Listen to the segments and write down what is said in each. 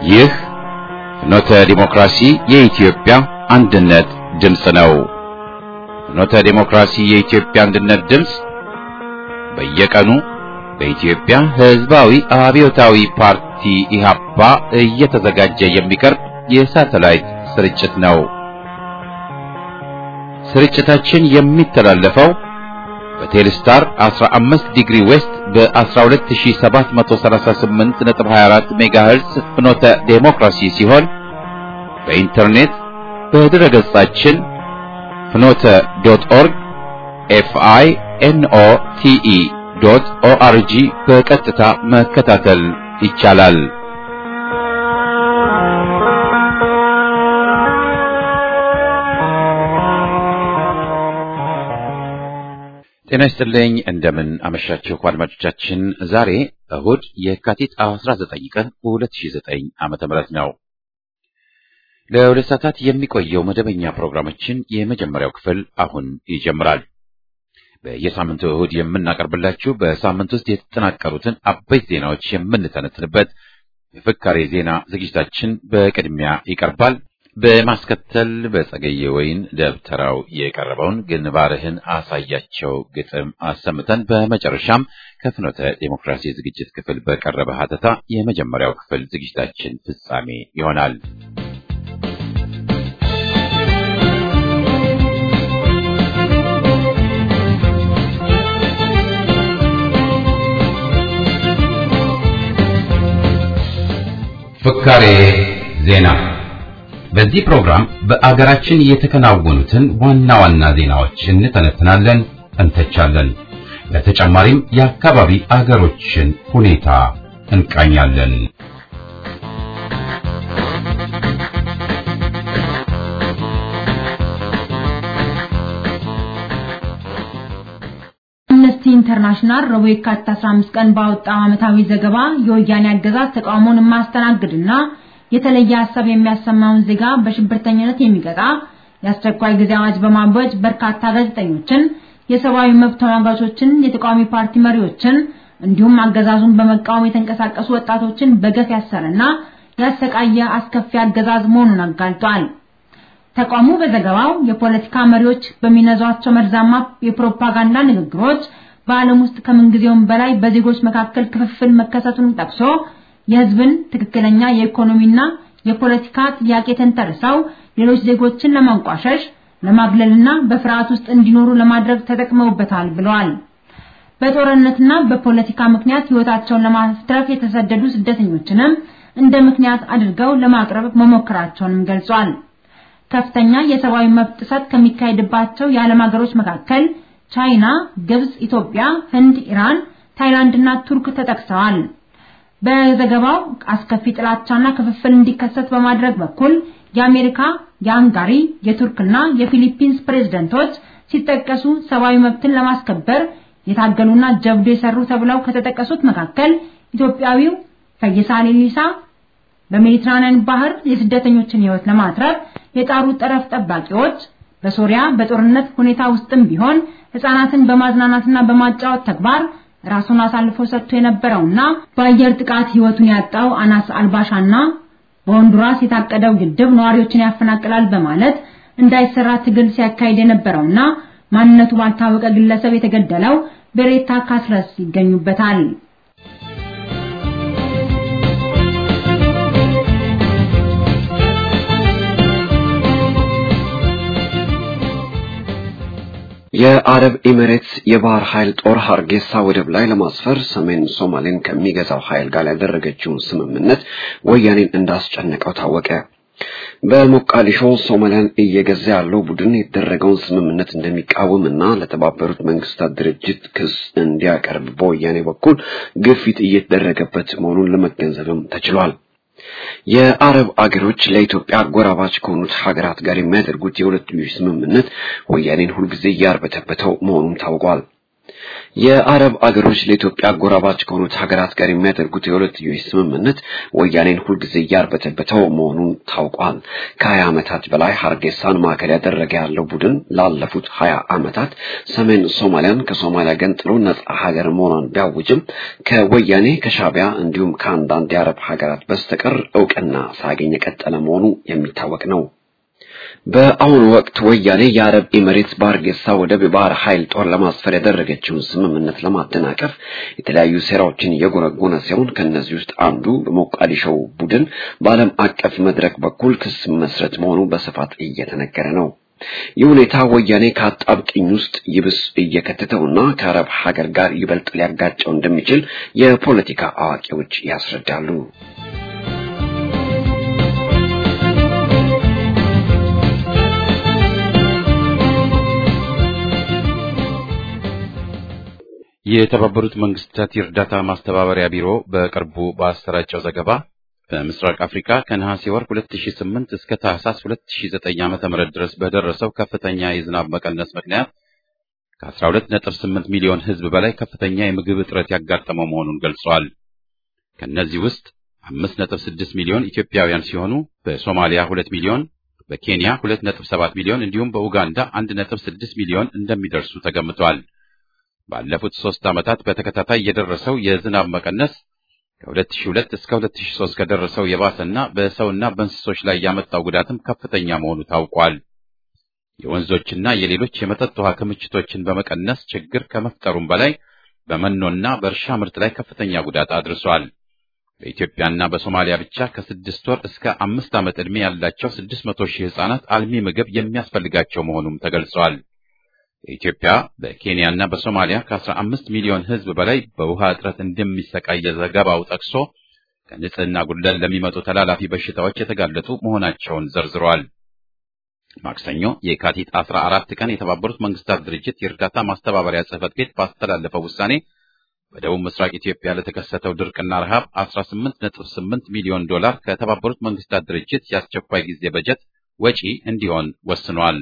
ይህ ፍኖተ ዲሞክራሲ የኢትዮጵያ አንድነት ድምፅ ነው። ፍኖተ ዲሞክራሲ የኢትዮጵያ አንድነት ድምፅ በየቀኑ በኢትዮጵያ ሕዝባዊ አብዮታዊ ፓርቲ ኢህአፓ እየተዘጋጀ የሚቀርብ የሳተላይት ስርጭት ነው። ስርጭታችን የሚተላለፈው በቴሌስታር 15 ዲግሪ ዌስት በ12738.24 ሜጋሄርዝ ፍኖተ ዴሞክራሲ ሲሆን በኢንተርኔት በድረ ገጻችን ፍኖተ ዶት ኦርግ ኤፍአይ ኤንኦ ቲኢ ዶት ኦአርጂ በቀጥታ መከታተል ይቻላል። ጤና ይስጥልኝ። እንደምን አመሻችሁ አድማጮቻችን። ዛሬ እሁድ የካቲት 19 ቀን 2009 ዓመተ ምህረት ነው። ለሁለት ሰዓታት የሚቆየው መደበኛ ፕሮግራማችን የመጀመሪያው ክፍል አሁን ይጀምራል። በየሳምንቱ እሁድ የምናቀርብላችሁ በሳምንት ውስጥ የተጠናቀሩትን አበይት ዜናዎች የምንተነትንበት የፍካሬ ዜና ዝግጅታችን በቅድሚያ ይቀርባል። በማስከተል በጸገየ ወይን ደብተራው የቀረበውን ግንባርህን አሳያቸው ግጥም አሰምተን በመጨረሻም ከፍኖተ ዴሞክራሲ ዝግጅት ክፍል በቀረበ ሀተታ የመጀመሪያው ክፍል ዝግጅታችን ፍጻሜ ይሆናል። ፍካሬ ዜና በዚህ ፕሮግራም በአገራችን የተከናወኑትን ዋና ዋና ዜናዎች እንተነትናለን፣ እንተቻለን። በተጨማሪም የአካባቢ አገሮችን ሁኔታ እንቃኛለን። አምነስቲ ኢንተርናሽናል ረቡዕ የካቲት 15 ቀን ባወጣው ዓመታዊ ዘገባ የወያኔ አገዛዝ ተቃውሞን የማያስተናግድና የተለየ ሀሳብ የሚያሰማውን ዜጋ በሽብርተኝነት የሚቀጣ የአስቸኳይ ጊዜ አዋጅ በማወጅ በርካታ ጋዜጠኞችን፣ የሰብአዊ መብት ተሟጋቾችን፣ የተቃዋሚ ፓርቲ መሪዎችን እንዲሁም አገዛዙን በመቃወም የተንቀሳቀሱ ወጣቶችን በገፍ ያሰረና ያሰቃየ አስከፊ አገዛዝ መሆኑን አጋልጧል። ተቋሙ በዘገባው የፖለቲካ መሪዎች በሚነዟቸው መርዛማ የፕሮፓጋንዳ ንግግሮች በዓለም ውስጥ ከምንጊዜውም በላይ በዜጎች መካከል ክፍፍል መከሰቱን ጠቅሶ የሕዝብን ትክክለኛ የኢኮኖሚና የፖለቲካ ጥያቄ ተንተርሰው ሌሎች ዜጎችን ለማንቋሸሽ ለማግለልና በፍርሃት ውስጥ እንዲኖሩ ለማድረግ ተጠቅመውበታል ብለዋል። በጦርነትና በፖለቲካ ምክንያት ሕይወታቸውን ለማትረፍ የተሰደዱ ስደተኞችንም እንደ ምክንያት አድርገው ለማቅረብ መሞከራቸውንም ገልጿል። ከፍተኛ የሰብአዊ መብት ጥሰት ከሚካሄድባቸው የዓለም ሀገሮች መካከል ቻይና፣ ግብጽ፣ ኢትዮጵያ፣ ህንድ፣ ኢራን፣ ታይላንድ እና ቱርክ ተጠቅሰዋል። በዘገባው አስከፊ ጥላቻና ክፍፍል እንዲከሰት በማድረግ በኩል የአሜሪካ፣ የሃንጋሪ፣ የቱርክና የፊሊፒንስ ፕሬዝደንቶች ሲጠቀሱ ሰብአዊ መብትን ለማስከበር የታገሉና ጀብዱ የሰሩ ተብለው ከተጠቀሱት መካከል ኢትዮጵያዊው ፈይሳ ሌሊሳ በሜዲትራኒያን ባህር የስደተኞችን ሕይወት ለማትረፍ የጣሩ ጠረፍ ጠባቂዎች በሶሪያ በጦርነት ሁኔታ ውስጥም ቢሆን ሕፃናትን በማዝናናትና በማጫወት ተግባር ራሱን አሳልፎ ሰጥቶ የነበረውና በአየር ጥቃት ሕይወቱን ያጣው አናስ አልባሻና በሆንዱራስ የታቀደው ግድብ ነዋሪዎችን ያፈናቅላል በማለት እንዳይሰራ ትግል ሲያካሂድ የነበረውና ማንነቱ ባልታወቀ ግለሰብ የተገደለው ቤሬታ ካስረስ ይገኙበታል። የአረብ ኤሚሬትስ የባህር ኃይል ጦር ሀርጌሳ ወደብ ላይ ለማስፈር ሰሜን ሶማሌን ከሚገዛው ኃይል ጋር ያደረገችውን ስምምነት ወያኔን እንዳስጨነቀው ታወቀ። በሞቃዲሾ ሶማሊያን እየገዛ ያለው ቡድን የተደረገውን ስምምነት እንደሚቃወም እና ለተባበሩት መንግስታት ድርጅት ክስ እንዲያቀርብ በወያኔ በኩል ግፊት እየተደረገበት መሆኑን ለመገንዘብም ተችሏል። የአረብ አገሮች ለኢትዮጵያ አጎራባች ከሆኑት ሀገራት ጋር የሚያደርጉት የሁለትዮሽ ስምምነት ወያኔን ሁልጊዜ እያርበተበተው መሆኑም ታውቋል። የአረብ አገሮች ለኢትዮጵያ አጎራባች ከሆኑት ሀገራት ጋር የሚያደርጉት የሁለትዮሽ ስምምነት ወያኔን ሁልጊዜ እያርበተበተው መሆኑን ታውቋል። ከሀያ ዓመታት በላይ ሀርጌሳን ማዕከል ያደረገ ያለው ቡድን ላለፉት ሀያ ዓመታት ሰሜን ሶማሊያን ከሶማሊያ ገንጥሎ ነጻ ሀገር መሆኗን ቢያውጅም ከወያኔ ከሻቢያ እንዲሁም ከአንዳንድ የአረብ ሀገራት በስተቀር እውቅና ሳያገኝ የቀጠለ መሆኑ የሚታወቅ ነው። በአሁኑ ወቅት ወያኔ የአረብ ኤሚሬትስ በሀርጌሳ ወደብ የባህር ኃይል ጦር ለማስፈር ያደረገችውን ስምምነት ለማደናቀፍ የተለያዩ ሴራዎችን እየጎነጎነ ሲሆን ከእነዚህ ውስጥ አንዱ በሞቃዲሾው ቡድን በዓለም አቀፍ መድረክ በኩል ክስ መስረት መሆኑ በስፋት እየተነገረ ነው። ይህ ሁኔታ ወያኔ ከአጣብቅኝ ውስጥ ይብስ እየከተተውና ከአረብ ሀገር ጋር ይበልጥ ሊያጋጨው እንደሚችል የፖለቲካ አዋቂዎች ያስረዳሉ። የተባበሩት መንግስታት የእርዳታ ማስተባበሪያ ቢሮ በቅርቡ ባሰራጨው ዘገባ በምስራቅ አፍሪካ ከነሐሴ ወር 2008 እስከ ታህሳስ 2009 ዓ.ም ድረስ በደረሰው ከፍተኛ የዝናብ መቀነስ ምክንያት ከ12.8 ሚሊዮን ሕዝብ በላይ ከፍተኛ የምግብ እጥረት ያጋጠመው መሆኑን ገልጿል። ከነዚህ ውስጥ 5.6 ሚሊዮን ኢትዮጵያውያን ሲሆኑ በሶማሊያ 2 ሚሊዮን፣ በኬንያ 2.7 ሚሊዮን እንዲሁም በኡጋንዳ 1.6 ሚሊዮን እንደሚደርሱ ተገምቷል። ባለፉት ሶስት ዓመታት በተከታታይ የደረሰው የዝናብ መቀነስ ከ2002 እስከ 2003 ከደረሰው የባሰና በሰውና በእንስሶች ላይ ያመጣው ጉዳትም ከፍተኛ መሆኑ ታውቋል። የወንዞችና የሌሎች የመጠጥ ውሃ ክምችቶችን በመቀነስ ችግር ከመፍጠሩም በላይ በመኖና በእርሻ ምርት ላይ ከፍተኛ ጉዳት አድርሷል። በኢትዮጵያና በሶማሊያ ብቻ ከስድስት ወር እስከ አምስት ዓመት ዕድሜ ያላቸው 600 ሺህ ሕፃናት አልሚ ምግብ የሚያስፈልጋቸው መሆኑም ተገልጿል። በኢትዮጵያ በኬንያና በሶማሊያ ከ15 ሚሊዮን ሕዝብ በላይ በውሃ እጥረት እንደሚሰቃይ ዘገባው ጠቅሶ ከንጽህና ጉድለት ለሚመጡ ተላላፊ በሽታዎች የተጋለጡ መሆናቸውን ዘርዝሯል። ማክሰኞ የካቲት 14 ቀን የተባበሩት መንግስታት ድርጅት የእርዳታ ማስተባበሪያ ጽሕፈት ቤት ባስተላለፈው ውሳኔ በደቡብ ምስራቅ ኢትዮጵያ ለተከሰተው ድርቅና ረሃብ 18.8 ሚሊዮን ዶላር ከተባበሩት መንግስታት ድርጅት የአስቸኳይ ጊዜ በጀት ወጪ እንዲሆን ወስኗል።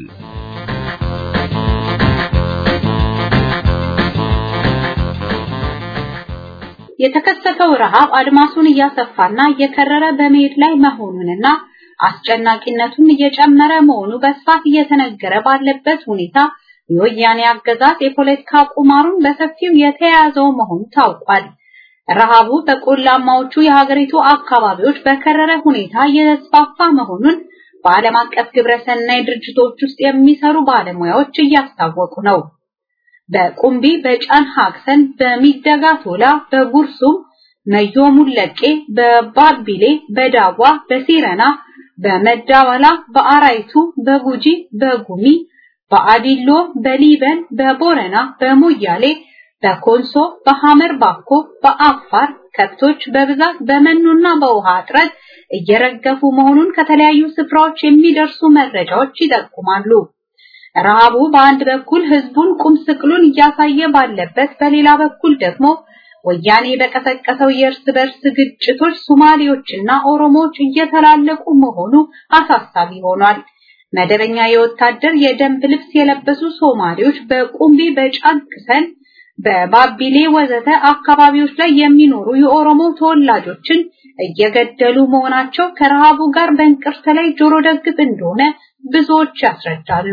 የተከሰተው ረሃብ አድማሱን እያሰፋና እየከረረ በመሄድ ላይ መሆኑንና አስጨናቂነቱን እየጨመረ መሆኑ በስፋት እየተነገረ ባለበት ሁኔታ የወያኔ አገዛዝ የፖለቲካ ቁማሩን በሰፊው የተያያዘው መሆኑ ታውቋል። ረሃቡ በቆላማዎቹ የሀገሪቱ አካባቢዎች በከረረ ሁኔታ እየተስፋፋ መሆኑን በዓለም አቀፍ ግብረሰናይ ድርጅቶች ውስጥ የሚሰሩ ባለሙያዎች እያስታወቁ ነው። በቁምቢ፣ በጫን ሀክሰን፣ በሚደጋ ቶላ፣ በጉርሱም፣ መዮ ሙለቄ፣ በባቢሌ፣ በዳዋ፣ በሲረና፣ በመዳወላ፣ በአራይቱ፣ በጉጂ፣ በጉሚ፣ በአዲሎ፣ በሊበን፣ በቦረና፣ በሞያሌ፣ በኮንሶ፣ በሐመር ባኮ፣ በአፋር ከብቶች በብዛት በመኖና በውሃ እጥረት እየረገፉ መሆኑን ከተለያዩ ስፍራዎች የሚደርሱ መረጃዎች ይጠቁማሉ። ረሃቡ በአንድ በኩል ህዝቡን ቁም ስቅሉን እያሳየ ባለበት፣ በሌላ በኩል ደግሞ ወያኔ በቀሰቀሰው የእርስ በርስ ግጭቶች ሶማሌዎችና ኦሮሞዎች እየተላለቁ መሆኑ አሳሳቢ ሆኗል። መደበኛ የወታደር የደንብ ልብስ የለበሱ ሶማሌዎች በቁምቢ፣ በጫንክሰን፣ በባቢሌ ወዘተ አካባቢዎች ላይ የሚኖሩ የኦሮሞ ተወላጆችን እየገደሉ መሆናቸው ከረሃቡ ጋር በእንቅርት ላይ ጆሮ ደግፍ እንደሆነ ብዙዎች ያስረዳሉ።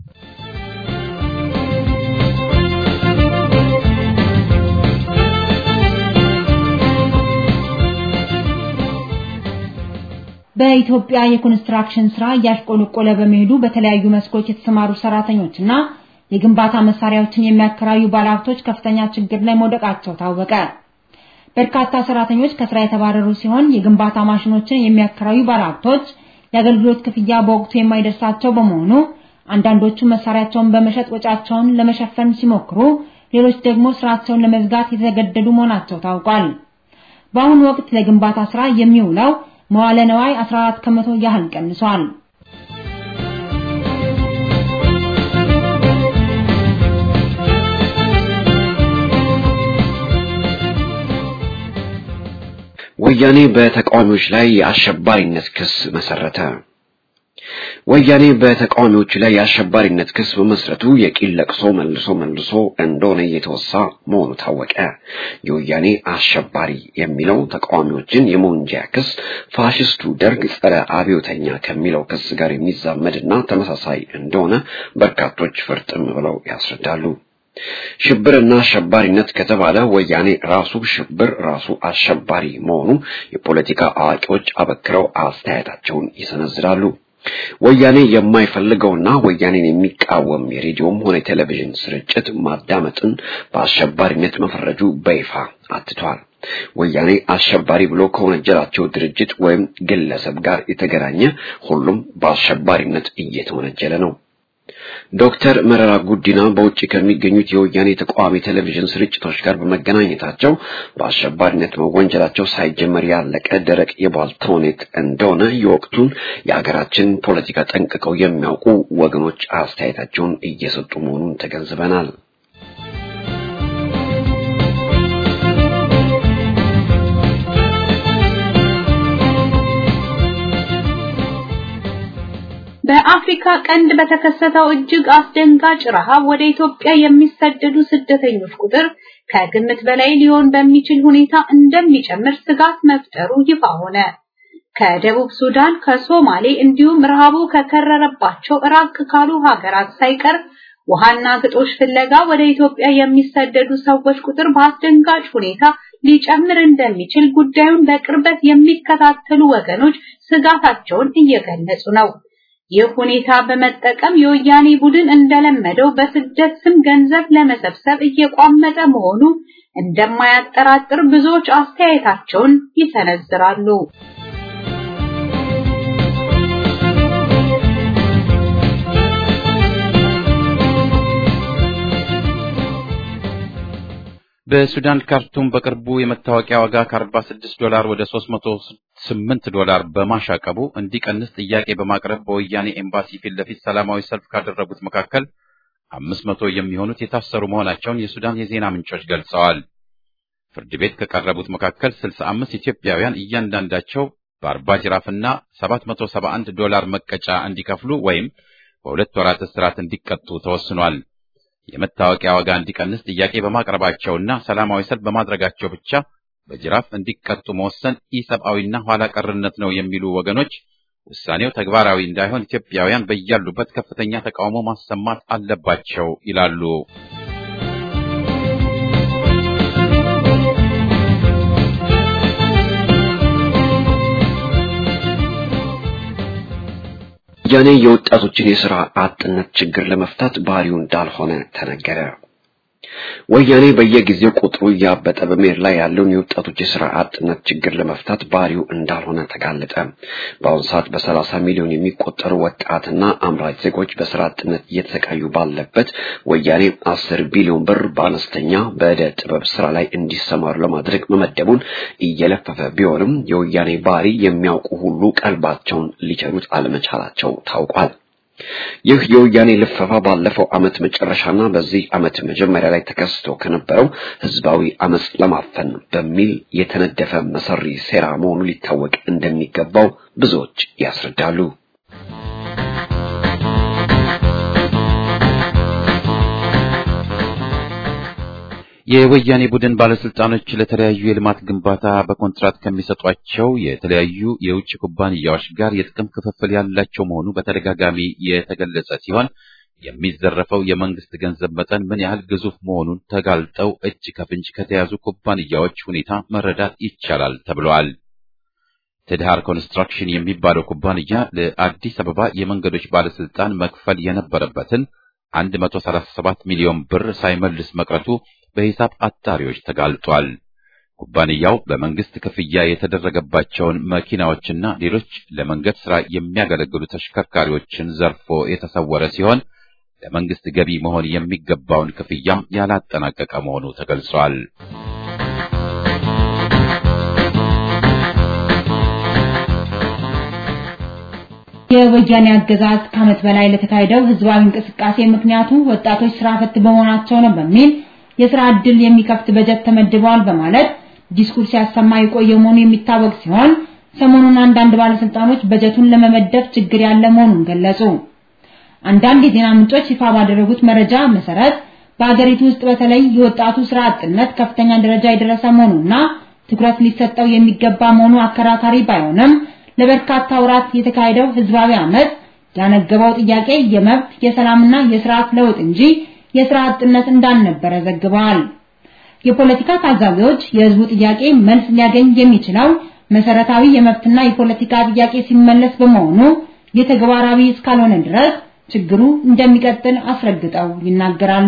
በኢትዮጵያ የኮንስትራክሽን ስራ እያሽቆለቆለ በመሄዱ በተለያዩ መስኮች የተሰማሩ ሰራተኞችና የግንባታ መሳሪያዎችን የሚያከራዩ ባለሀብቶች ከፍተኛ ችግር ላይ መውደቃቸው ታወቀ። በርካታ ሰራተኞች ከስራ የተባረሩ ሲሆን የግንባታ ማሽኖችን የሚያከራዩ ባለሀብቶች የአገልግሎት ክፍያ በወቅቱ የማይደርሳቸው በመሆኑ አንዳንዶቹ መሳሪያቸውን በመሸጥ ወጫቸውን ለመሸፈን ሲሞክሩ፣ ሌሎች ደግሞ ስራቸውን ለመዝጋት የተገደዱ መሆናቸው ታውቋል። በአሁኑ ወቅት ለግንባታ ስራ የሚውለው መዋለ ነዋይ 14 ከመቶ ያህል ቀንሷል። ወያኔ በተቃዋሚዎች ላይ የአሸባሪነት ክስ መሰረተ። ወያኔ በተቃዋሚዎች ላይ የአሸባሪነት ክስ በመስረቱ የቂል ለቅሶ መልሶ መልሶ እንደሆነ እየተወሳ መሆኑ ታወቀ። የወያኔ አሸባሪ የሚለው ተቃዋሚዎችን የመወንጀያ ክስ ፋሽስቱ ደርግ ጸረ አብዮተኛ ከሚለው ክስ ጋር የሚዛመድና ተመሳሳይ እንደሆነ በርካቶች ፍርጥም ብለው ያስረዳሉ። ሽብርና አሸባሪነት ከተባለ ወያኔ ራሱ ሽብር ራሱ አሸባሪ መሆኑ የፖለቲካ አዋቂዎች አበክረው አስተያየታቸውን ይሰነዝራሉ። ወያኔ የማይፈልገውና ወያኔን የሚቃወም የሬዲዮም ሆነ የቴሌቪዥን ስርጭት ማዳመጥን በአሸባሪነት መፈረጁ በይፋ አትቷል። ወያኔ አሸባሪ ብሎ ከወነጀላቸው ድርጅት ወይም ግለሰብ ጋር የተገናኘ ሁሉም በአሸባሪነት እየተወነጀለ ነው። ዶክተር መረራ ጉዲና በውጭ ከሚገኙት የወያኔ ተቃዋሚ ቴሌቪዥን ስርጭቶች ጋር በመገናኘታቸው በአሸባሪነት መወንጀላቸው ሳይጀመር ያለቀ ደረቅ የቧልት ተውኔት እንደሆነ የወቅቱን የሀገራችን ፖለቲካ ጠንቅቀው የሚያውቁ ወገኖች አስተያየታቸውን እየሰጡ መሆኑን ተገንዝበናል። በአፍሪካ ቀንድ በተከሰተው እጅግ አስደንጋጭ ረሃብ ወደ ኢትዮጵያ የሚሰደዱ ስደተኞች ቁጥር ከግምት በላይ ሊሆን በሚችል ሁኔታ እንደሚጨምር ስጋት መፍጠሩ ይፋ ሆነ። ከደቡብ ሱዳን፣ ከሶማሌ እንዲሁም ረሃቡ ከከረረባቸው ራቅ ካሉ ሀገራት ሳይቀር ውሃና ግጦሽ ፍለጋ ወደ ኢትዮጵያ የሚሰደዱ ሰዎች ቁጥር በአስደንጋጭ ሁኔታ ሊጨምር እንደሚችል ጉዳዩን በቅርበት የሚከታተሉ ወገኖች ስጋታቸውን እየገለጹ ነው። ይህ ሁኔታ በመጠቀም የወያኔ ቡድን እንደለመደው በስደት ስም ገንዘብ ለመሰብሰብ እየቋመጠ መሆኑ እንደማያጠራጥር ብዙዎች አስተያየታቸውን ይሰነዝራሉ። በሱዳን ካርቱም በቅርቡ የመታወቂያ ዋጋ ከ46 ዶላር ወደ 308 ዶላር በማሻቀቡ እንዲቀንስ ጥያቄ በማቅረብ በወያኔ ኤምባሲ ፊት ለፊት ሰላማዊ ሰልፍ ካደረጉት መካከል 500 የሚሆኑት የታሰሩ መሆናቸውን የሱዳን የዜና ምንጮች ገልጸዋል። ፍርድ ቤት ከቀረቡት መካከል 65 ኢትዮጵያውያን እያንዳንዳቸው በ40 ጅራፍና 771 ዶላር መቀጫ እንዲከፍሉ ወይም በሁለት ወራት እስራት እንዲቀጡ ተወስኗል። የመታወቂያ ዋጋ እንዲቀንስ ጥያቄ በማቅረባቸውና ሰላማዊ ሰልፍ በማድረጋቸው ብቻ በጅራፍ እንዲቀጡ መወሰን ኢሰብአዊና ኋላ ቀርነት ነው የሚሉ ወገኖች ውሳኔው ተግባራዊ እንዳይሆን ኢትዮጵያውያን በያሉበት ከፍተኛ ተቃውሞ ማሰማት አለባቸው ይላሉ። ወያኔ የወጣቶችን የሥራ አጥነት ችግር ለመፍታት ባህሪው እንዳልሆነ ተነገረ። ወያኔ በየጊዜው ቁጥሩ እያበጠ በመሄድ ላይ ያለውን የወጣቶች የሥራ አጥነት ችግር ለመፍታት ባህሪው እንዳልሆነ ተጋለጠ። በአሁኑ ሰዓት በሰላሳ ሚሊዮን የሚቆጠሩ ወጣትና አምራች ዜጎች በሥራ አጥነት እየተሰቃዩ ባለበት ወያኔ አስር ቢሊዮን ብር በአነስተኛ በዕደ ጥበብ ስራ ላይ እንዲሰማሩ ለማድረግ መመደቡን እየለፈፈ ቢሆንም የወያኔ ባህሪ የሚያውቁ ሁሉ ቀልባቸውን ሊቸሩት አለመቻላቸው ታውቋል። ይህ የወያኔ ልፈፋ ባለፈው ዓመት መጨረሻና በዚህ ዓመት መጀመሪያ ላይ ተከስቶ ከነበረው ህዝባዊ አመጽ ለማፈን በሚል የተነደፈ መሰሪ ሴራ መሆኑ ሊታወቅ እንደሚገባው ብዙዎች ያስረዳሉ። የወያኔ ቡድን ባለስልጣኖች ለተለያዩ የልማት ግንባታ በኮንትራት ከሚሰጧቸው የተለያዩ የውጭ ኩባንያዎች ጋር የጥቅም ክፍፍል ያላቸው መሆኑ በተደጋጋሚ የተገለጸ ሲሆን የሚዘረፈው የመንግስት ገንዘብ መጠን ምን ያህል ግዙፍ መሆኑን ተጋልጠው እጅ ከፍንጅ ከተያዙ ኩባንያዎች ሁኔታ መረዳት ይቻላል ተብለዋል። ትድሃር ኮንስትራክሽን የሚባለው ኩባንያ ለአዲስ አበባ የመንገዶች ባለስልጣን መክፈል የነበረበትን 137 ሚሊዮን ብር ሳይመልስ መቅረቱ በሂሳብ አጣሪዎች ተጋልጧል። ኩባንያው በመንግስት ክፍያ የተደረገባቸውን መኪናዎችና ሌሎች ለመንገድ ሥራ የሚያገለግሉ ተሽከርካሪዎችን ዘርፎ የተሰወረ ሲሆን ለመንግስት ገቢ መሆን የሚገባውን ክፍያም ያላጠናቀቀ መሆኑ ተገልጿል። የወያኔ አገዛዝ ከዓመት በላይ ለተካሄደው ህዝባዊ እንቅስቃሴ ምክንያቱ ወጣቶች ስራ ፈት በመሆናቸው ነው በሚል የስራ ዕድል የሚከፍት በጀት ተመድበዋል በማለት ዲስኩርስ ሲያሰማ የቆየ መሆኑ የሚታወቅ ሲሆን ሰሞኑን አንዳንድ ባለስልጣኖች በጀቱን ለመመደብ ችግር ያለ መሆኑን ገለጹ። አንዳንድ የዜና ምንጮች ይፋ ባደረጉት መረጃ መሰረት በአገሪቱ ውስጥ በተለይ የወጣቱ ስራ አጥነት ከፍተኛ ደረጃ የደረሰ መሆኑና ትኩረት ሊሰጠው የሚገባ መሆኑ አከራካሪ ባይሆንም ለበርካታ ወራት የተካሄደው ህዝባዊ አመት ያነገበው ጥያቄ የመብት የሰላምና የስርዓት ለውጥ እንጂ የስራ አጥነት እንዳልነበረ ዘግበዋል። የፖለቲካ ታዛቢዎች የህዝቡ ጥያቄ መልስ ሊያገኝ የሚችለው መሰረታዊ የመብትና የፖለቲካ ጥያቄ ሲመለስ በመሆኑ የተግባራዊ እስካልሆነ ድረስ ችግሩ እንደሚቀጥል አስረግጠው ይናገራሉ።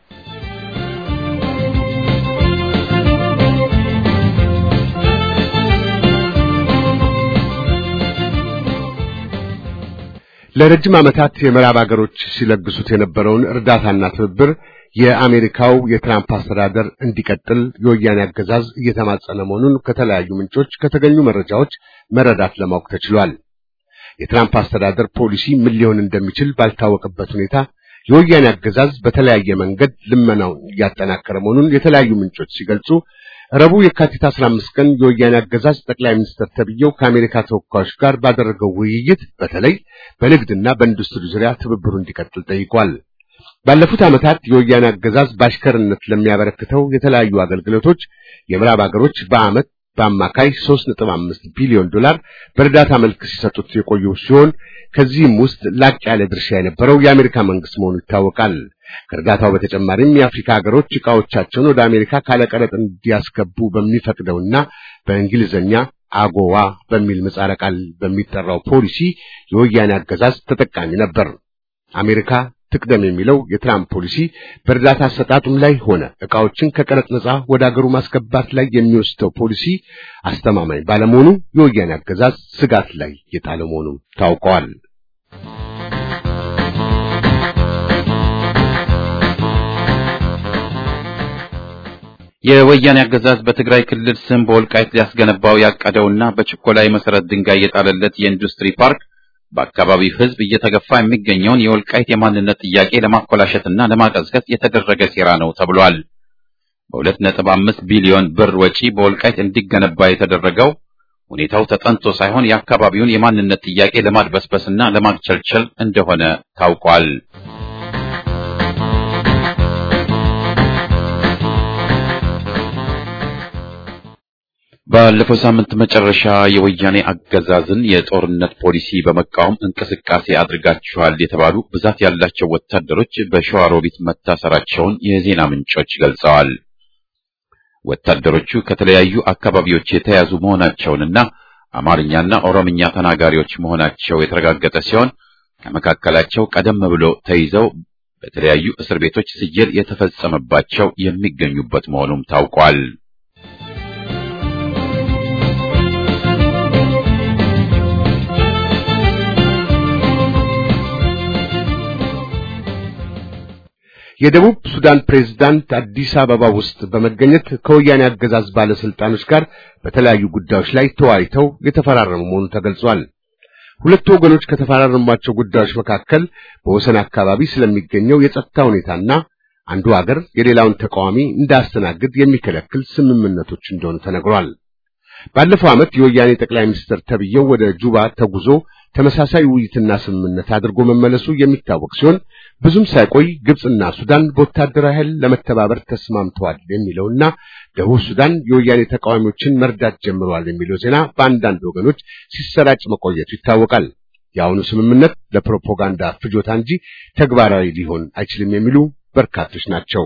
ለረጅም ዓመታት የምዕራብ አገሮች ሲለግሱት የነበረውን እርዳታና ትብብር የአሜሪካው የትራምፕ አስተዳደር እንዲቀጥል የወያኔ አገዛዝ እየተማጸነ መሆኑን ከተለያዩ ምንጮች ከተገኙ መረጃዎች መረዳት ለማወቅ ተችሏል። የትራምፕ አስተዳደር ፖሊሲ ምን ሊሆን እንደሚችል ባልታወቀበት ሁኔታ የወያኔ አገዛዝ በተለያየ መንገድ ልመናውን እያጠናከረ መሆኑን የተለያዩ ምንጮች ሲገልጹ ረቡዕ የካቲት 15 ቀን የወያኔ አገዛዝ ጠቅላይ ሚኒስትር ተብዬው ከአሜሪካ ተወካዮች ጋር ባደረገው ውይይት በተለይ በንግድና በኢንዱስትሪ ዙሪያ ትብብሩ እንዲቀጥል ጠይቋል። ባለፉት ዓመታት የወያኔ አገዛዝ በአሽከርነት ለሚያበረክተው የተለያዩ አገልግሎቶች የምዕራብ አገሮች በዓመት በአማካይ 3.5 ቢሊዮን ዶላር በእርዳታ መልክ ሲሰጡት የቆዩ ሲሆን ከዚህም ውስጥ ላቅ ያለ ድርሻ የነበረው የአሜሪካ መንግስት መሆኑ ይታወቃል። ከእርዳታው በተጨማሪም የአፍሪካ ሀገሮች ዕቃዎቻቸውን ወደ አሜሪካ ካለቀረጥ እንዲያስገቡ በሚፈቅደውና በእንግሊዝኛ አጎዋ በሚል ምህጻረ ቃል በሚጠራው ፖሊሲ የወያኔ አገዛዝ ተጠቃሚ ነበር። አሜሪካ ትቅደም የሚለው የትራምፕ ፖሊሲ በእርዳታ አሰጣጡም ላይ ሆነ ዕቃዎችን ከቀረጥ ነጻ ወደ አገሩ ማስገባት ላይ የሚወስደው ፖሊሲ አስተማማኝ ባለመሆኑ የወያኔ አገዛዝ ስጋት ላይ የጣለ መሆኑ ታውቀዋል። የወያኔ አገዛዝ በትግራይ ክልል ስም በወልቃይት ሊያስገነባው ያቀደውና በችኮላ መሰረት ድንጋይ የጣለለት የኢንዱስትሪ ፓርክ በአካባቢው ሕዝብ እየተገፋ የሚገኘውን የወልቃይት የማንነት ጥያቄ ለማኮላሸትና ለማቀዝቀዝ የተደረገ ሴራ ነው ተብሏል። በሁለት ነጥብ አምስት ቢሊዮን ብር ወጪ በወልቃይት እንዲገነባ የተደረገው ሁኔታው ተጠንቶ ሳይሆን የአካባቢውን የማንነት ጥያቄ ለማድበስበስና ለማግቸልቸል እንደሆነ ታውቋል። ባለፈው ሳምንት መጨረሻ የወያኔ አገዛዝን የጦርነት ፖሊሲ በመቃወም እንቅስቃሴ አድርጋችኋል የተባሉ ብዛት ያላቸው ወታደሮች በሸዋሮቢት መታሰራቸውን የዜና ምንጮች ገልጸዋል። ወታደሮቹ ከተለያዩ አካባቢዎች የተያዙ መሆናቸውንና አማርኛና ኦሮምኛ ተናጋሪዎች መሆናቸው የተረጋገጠ ሲሆን ከመካከላቸው ቀደም ብሎ ተይዘው በተለያዩ እስር ቤቶች ስየል የተፈጸመባቸው የሚገኙበት መሆኑም ታውቋል። የደቡብ ሱዳን ፕሬዝዳንት አዲስ አበባ ውስጥ በመገኘት ከወያኔ አገዛዝ ባለስልጣኖች ጋር በተለያዩ ጉዳዮች ላይ ተወያይተው የተፈራረሙ መሆኑ ተገልጿል። ሁለቱ ወገኖች ከተፈራረሟቸው ጉዳዮች መካከል በወሰን አካባቢ ስለሚገኘው የጸጥታ ሁኔታና አንዱ ሀገር የሌላውን ተቃዋሚ እንዳያስተናግድ የሚከለክል ስምምነቶች እንደሆኑ ተነግሯል። ባለፈው ዓመት የወያኔ ጠቅላይ ሚኒስትር ተብዬው ወደ ጁባ ተጉዞ ተመሳሳይ ውይይትና ስምምነት አድርጎ መመለሱ የሚታወቅ ሲሆን ብዙም ሳይቆይ ግብጽና ሱዳን በወታደራዊ ኃይል ለመተባበር ተስማምተዋል የሚለውና ደቡብ ሱዳን የወያኔ ተቃዋሚዎችን መርዳት ጀምረዋል የሚለው ዜና በአንዳንድ ወገኖች ሲሰራጭ መቆየቱ ይታወቃል። የአሁኑ ስምምነት ለፕሮፓጋንዳ ፍጆታ እንጂ ተግባራዊ ሊሆን አይችልም የሚሉ በርካቶች ናቸው።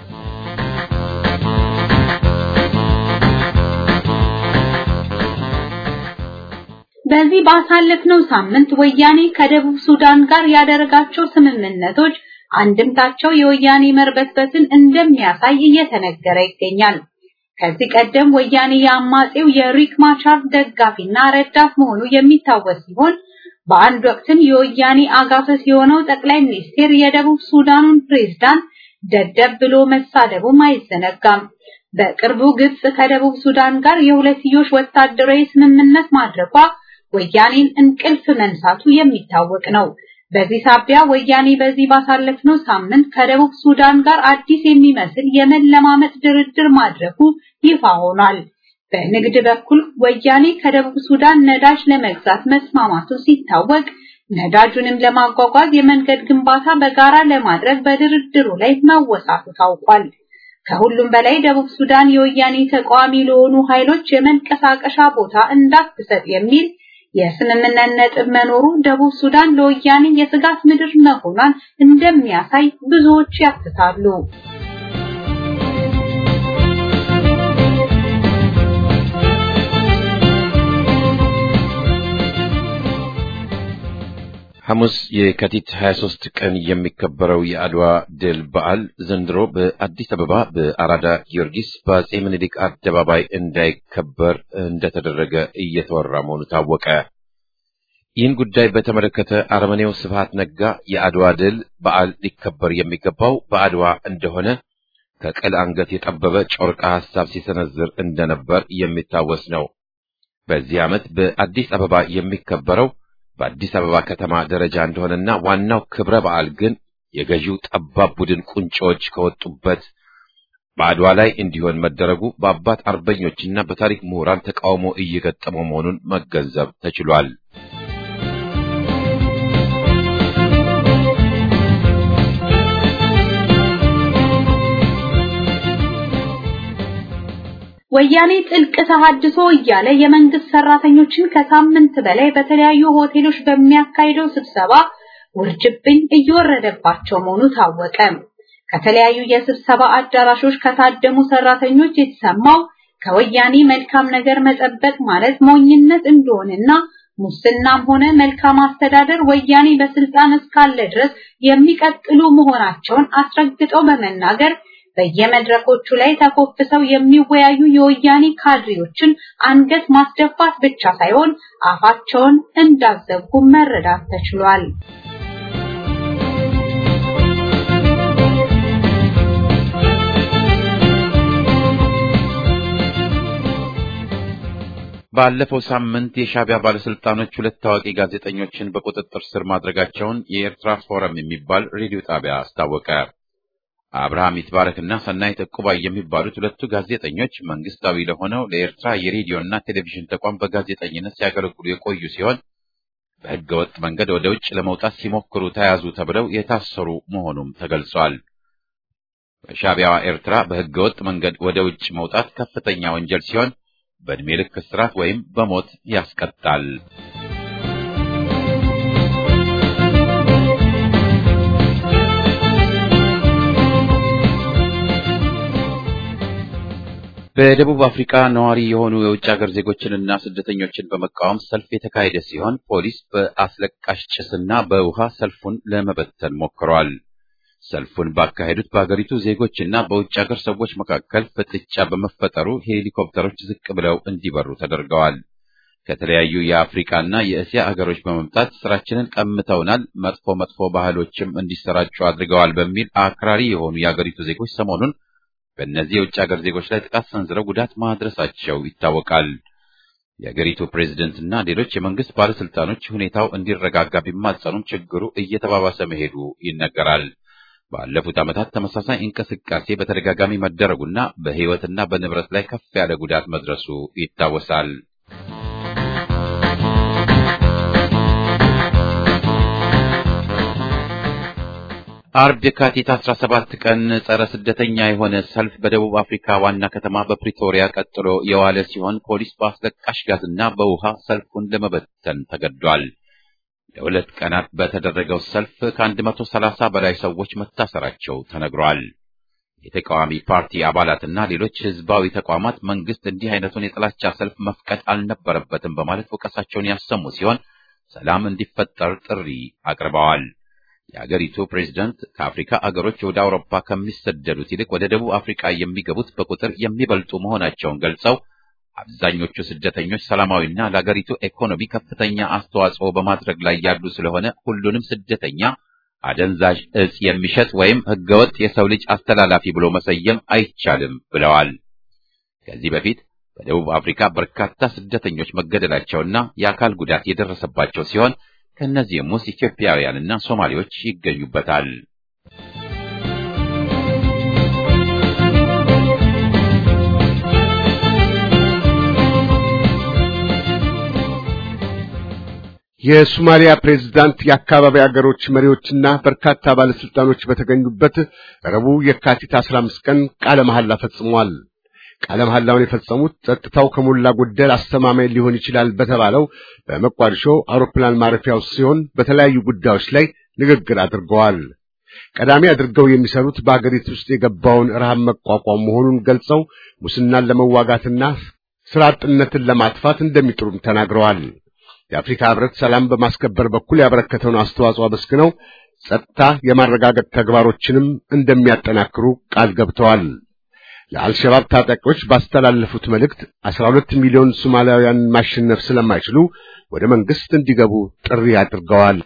በዚህ ባሳለፍነው ሳምንት ወያኔ ከደቡብ ሱዳን ጋር ያደረጋቸው ስምምነቶች አንድምታቸው የወያኔ መርበትበትን እንደሚያሳይ እየተነገረ ይገኛል። ከዚህ ቀደም ወያኔ የአማጼው የሪክ ማቻር ደጋፊና ረዳት መሆኑ የሚታወስ ሲሆን በአንድ ወቅትም የወያኔ አጋፈስ የሆነው ጠቅላይ ሚኒስቴር የደቡብ ሱዳኑን ፕሬዝዳንት ደደብ ብሎ መሳደቡም አይዘነጋም። በቅርቡ ግብጽ ከደቡብ ሱዳን ጋር የሁለትዮሽ ወታደራዊ ስምምነት ማድረጓ ወያኔን እንቅልፍ መንሳቱ የሚታወቅ ነው። በዚህ ሳቢያ ወያኔ በዚህ ባሳለፍነው ሳምንት ከደቡብ ሱዳን ጋር አዲስ የሚመስል የመለማመጥ ድርድር ማድረጉ ይፋ ሆኗል። በንግድ በኩል ወያኔ ከደቡብ ሱዳን ነዳጅ ለመግዛት መስማማቱ ሲታወቅ ነዳጁንም ለማጓጓዝ የመንገድ ግንባታ በጋራ ለማድረግ በድርድሩ ላይ መወሳቱ ታውቋል። ከሁሉም በላይ ደቡብ ሱዳን የወያኔ ተቃዋሚ ለሆኑ ኃይሎች የመንቀሳቀሻ ቦታ እንዳትሰጥ የሚል የስምምነት ነጥብ መኖሩ ደቡብ ሱዳን ለወያኔ የስጋት ምድር መሆኗን እንደሚያሳይ ብዙዎች ያትታሉ። ሐሙስ የካቲት 23 ቀን የሚከበረው የአድዋ ድል በዓል ዘንድሮ በአዲስ አበባ በአራዳ ጊዮርጊስ በአጼ ምኒልክ አደባባይ እንዳይከበር እንደተደረገ እየተወራ መሆኑ ታወቀ። ይህን ጉዳይ በተመለከተ አረመኔው ስብሃት ነጋ የአድዋ ድል በዓል ሊከበር የሚገባው በአድዋ እንደሆነ ከቅል አንገት የጠበበ ጮርቃ ሐሳብ ሲሰነዝር እንደነበር የሚታወስ ነው። በዚህ ዓመት በአዲስ አበባ የሚከበረው በአዲስ አበባ ከተማ ደረጃ እንደሆነና ዋናው ክብረ በዓል ግን የገዢው ጠባብ ቡድን ቁንጮዎች ከወጡበት በአድዋ ላይ እንዲሆን መደረጉ በአባት አርበኞችና በታሪክ ምሁራን ተቃውሞ እየገጠመው መሆኑን መገንዘብ ተችሏል። ወያኔ ጥልቅ ተሐድሶ እያለ የመንግስት ሰራተኞችን ከሳምንት በላይ በተለያዩ ሆቴሎች በሚያካሂደው ስብሰባ ውርጅብኝ እየወረደባቸው መሆኑ ታወቀ። ከተለያዩ የስብሰባ አዳራሾች ከታደሙ ሰራተኞች የተሰማው ከወያኔ መልካም ነገር መጠበቅ ማለት ሞኝነት እንደሆነና ሙስናም ሆነ መልካም አስተዳደር ወያኔ በስልጣን እስካለ ድረስ የሚቀጥሉ መሆናቸውን አስረግጠው በመናገር በየመድረኮቹ ላይ ተኮፍሰው የሚወያዩ የወያኔ ካድሬዎችን አንገት ማስደፋት ብቻ ሳይሆን አፋቸውን እንዳዘጉ መረዳት ተችሏል። ባለፈው ሳምንት የሻዕቢያ ባለስልጣኖች ሁለት ታዋቂ ጋዜጠኞችን በቁጥጥር ስር ማድረጋቸውን የኤርትራ ፎረም የሚባል ሬዲዮ ጣቢያ አስታወቀ። አብርሃም ይትባረክና ሰናይት ዕቁባይ የሚባሉት ሁለቱ ጋዜጠኞች መንግስታዊ ለሆነው ለኤርትራ የሬዲዮና ቴሌቪዥን ተቋም በጋዜጠኝነት ሲያገለግሉ የቆዩ ሲሆን በሕገ ወጥ መንገድ ወደ ውጭ ለመውጣት ሲሞክሩ ተያዙ ተብለው የታሰሩ መሆኑም ተገልጿል። በሻዕቢያዋ ኤርትራ በሕገ ወጥ መንገድ ወደ ውጭ መውጣት ከፍተኛ ወንጀል ሲሆን በዕድሜ ልክ እስራት ወይም በሞት ያስቀጣል። በደቡብ አፍሪካ ነዋሪ የሆኑ የውጭ ሀገር ዜጎችንና ስደተኞችን በመቃወም ሰልፍ የተካሄደ ሲሆን ፖሊስ በአስለቃሽ ጭስና በውሃ ሰልፉን ለመበተን ሞክሯል። ሰልፉን ባካሄዱት በአገሪቱ ዜጎችና በውጭ ሀገር ሰዎች መካከል ፍጥጫ በመፈጠሩ ሄሊኮፕተሮች ዝቅ ብለው እንዲበሩ ተደርገዋል። ከተለያዩ የአፍሪካና የእስያ አገሮች በመምጣት ስራችንን ቀምተውናል፣ መጥፎ መጥፎ ባህሎችም እንዲሰራጩ አድርገዋል በሚል አክራሪ የሆኑ የአገሪቱ ዜጎች ሰሞኑን በእነዚህ የውጭ ሀገር ዜጎች ላይ ጥቃት ሰንዝረው ጉዳት ማድረሳቸው ይታወቃል። የአገሪቱ ፕሬዝደንትና ሌሎች የመንግስት ባለስልጣኖች ሁኔታው እንዲረጋጋ ቢማጸኑም ችግሩ እየተባባሰ መሄዱ ይነገራል። ባለፉት ዓመታት ተመሳሳይ እንቅስቃሴ በተደጋጋሚ መደረጉና በሕይወትና በንብረት ላይ ከፍ ያለ ጉዳት መድረሱ ይታወሳል። አርብ የካቲት 17 ቀን ጸረ ስደተኛ የሆነ ሰልፍ በደቡብ አፍሪካ ዋና ከተማ በፕሪቶሪያ ቀጥሎ የዋለ ሲሆን ፖሊስ በአስለቃሽ ጋዝና በውሃ ሰልፉን ለመበተን ተገዷል። ለሁለት ቀናት በተደረገው ሰልፍ ከ130 በላይ ሰዎች መታሰራቸው ተነግሯል። የተቃዋሚ ፓርቲ አባላትና ሌሎች ህዝባዊ ተቋማት መንግስት እንዲህ አይነቱን የጥላቻ ሰልፍ መፍቀድ አልነበረበትም በማለት ወቀሳቸውን ያሰሙ ሲሆን ሰላም እንዲፈጠር ጥሪ አቅርበዋል። የአገሪቱ ፕሬዝዳንት ከአፍሪካ አገሮች ወደ አውሮፓ ከሚሰደዱት ይልቅ ወደ ደቡብ አፍሪካ የሚገቡት በቁጥር የሚበልጡ መሆናቸውን ገልጸው አብዛኞቹ ስደተኞች ሰላማዊና ለአገሪቱ ኢኮኖሚ ከፍተኛ አስተዋጽኦ በማድረግ ላይ ያሉ ስለሆነ ሁሉንም ስደተኛ አደንዛዥ እጽ የሚሸጥ ወይም ህገወጥ የሰው ልጅ አስተላላፊ ብሎ መሰየም አይቻልም ብለዋል። ከዚህ በፊት በደቡብ አፍሪካ በርካታ ስደተኞች መገደላቸውና የአካል ጉዳት የደረሰባቸው ሲሆን ከእነዚህም ውስጥ ኢትዮጵያውያንና ሶማሌዎች ይገኙበታል። የሶማሊያ ፕሬዝዳንት የአካባቢ አገሮች መሪዎችና በርካታ ባለስልጣኖች በተገኙበት ረቡዕ የካቲት 15 ቀን ቃለ መሐላ ፈጽመዋል። ቃለ መሐላውን የፈጸሙት ጸጥታው ከሞላ ጎደል አስተማማኝ ሊሆን ይችላል በተባለው በመቋዲሾ አውሮፕላን ማረፊያ ውስጥ ሲሆን በተለያዩ ጉዳዮች ላይ ንግግር አድርገዋል። ቀዳሚ አድርገው የሚሰሩት በአገሪቱ ውስጥ የገባውን ረሃብ መቋቋም መሆኑን ገልጸው ሙስናን ለመዋጋትና ስራ አጥነትን ለማጥፋት እንደሚጥሩም ተናግረዋል። የአፍሪካ ሕብረት ሰላም በማስከበር በኩል ያበረከተውን አስተዋጽኦ አመስግነው ጸጥታ የማረጋገጥ ተግባሮችንም እንደሚያጠናክሩ ቃል ገብተዋል። ለአልሸባብ ታጣቂዎች ባስተላለፉት መልእክት 12 ሚሊዮን ሶማሊያውያን ማሸነፍ ስለማይችሉ ወደ መንግስት እንዲገቡ ጥሪ አድርገዋል።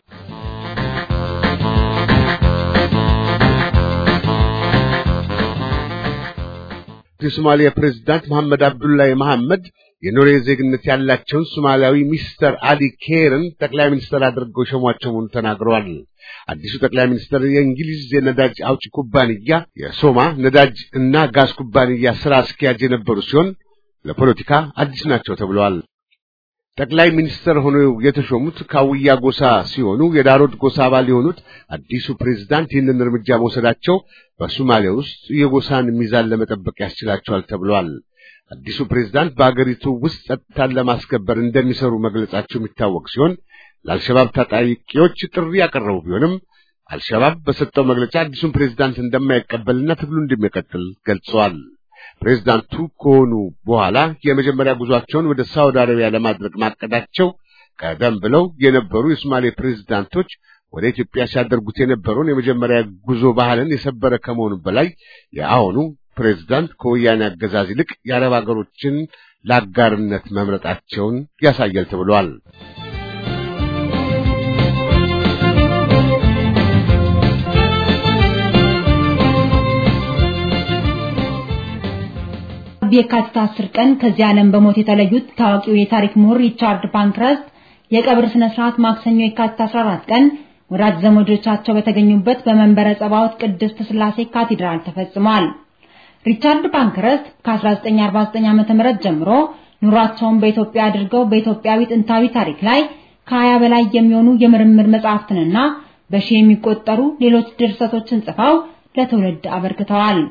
የሶማሊያ ፕሬዝዳንት መሐመድ አብዱላሂ መሐመድ የኖርዌይ ዜግነት ያላቸውን ሶማሊያዊ ሚስተር አሊ ኬርን ጠቅላይ ሚኒስትር አድርገው ሸሟቸው መሆኑን ተናግረዋል። አዲሱ ጠቅላይ ሚኒስትር የእንግሊዝ የነዳጅ አውጪ ኩባንያ የሶማ ነዳጅ እና ጋዝ ኩባንያ ስራ አስኪያጅ የነበሩ ሲሆን ለፖለቲካ አዲስ ናቸው ተብለዋል። ጠቅላይ ሚኒስትር ሆነው የተሾሙት ካውያ ጎሳ ሲሆኑ የዳሮድ ጎሳ አባል የሆኑት አዲሱ ፕሬዝዳንት ይህንን እርምጃ መውሰዳቸው በሶማሊያ ውስጥ የጎሳን ሚዛን ለመጠበቅ ያስችላቸዋል ተብሏል። አዲሱ ፕሬዝዳንት በአገሪቱ ውስጥ ጸጥታን ለማስከበር እንደሚሰሩ መግለጻቸው የሚታወቅ ሲሆን ለአልሸባብ ታጣቂዎች ጥሪ ያቀረቡ ቢሆንም አልሸባብ በሰጠው መግለጫ አዲሱን ፕሬዝዳንት እንደማይቀበልና ትግሉ እንደሚቀጥል ገልጸዋል። ፕሬዝዳንቱ ከሆኑ በኋላ የመጀመሪያ ጉዟቸውን ወደ ሳውዲ አረቢያ ለማድረግ ማቀዳቸው ቀደም ብለው የነበሩ የሶማሌ ፕሬዝዳንቶች ወደ ኢትዮጵያ ሲያደርጉት የነበረውን የመጀመሪያ ጉዞ ባህልን የሰበረ ከመሆኑ በላይ የአሁኑ ፕሬዝዳንት ከወያኔ አገዛዝ ይልቅ የአረብ ሀገሮችን ለአጋርነት መምረጣቸውን ያሳያል ተብሏል። የካቲት 10 ቀን ከዚህ ዓለም በሞት የተለዩት ታዋቂው የታሪክ ምሁር ሪቻርድ ፓንክረስት የቀብር ስነ ስርዓት ማክሰኞ የካቲት 14 ቀን ወዳጅ ዘመዶቻቸው በተገኙበት በመንበረ ጸባዖት ቅድስት ሥላሴ ካቴድራል ተፈጽሟል። ሪቻርድ ፓንክረስት ከ1949 ዓ.ም ጀምሮ ኑሯቸውን በኢትዮጵያ አድርገው በኢትዮጵያዊ ጥንታዊ ታሪክ ላይ ከሀያ በላይ የሚሆኑ የምርምር መጻሕፍትንና በሺህ የሚቆጠሩ ሌሎች ድርሰቶችን ጽፈው ለትውልድ አበርክተዋል።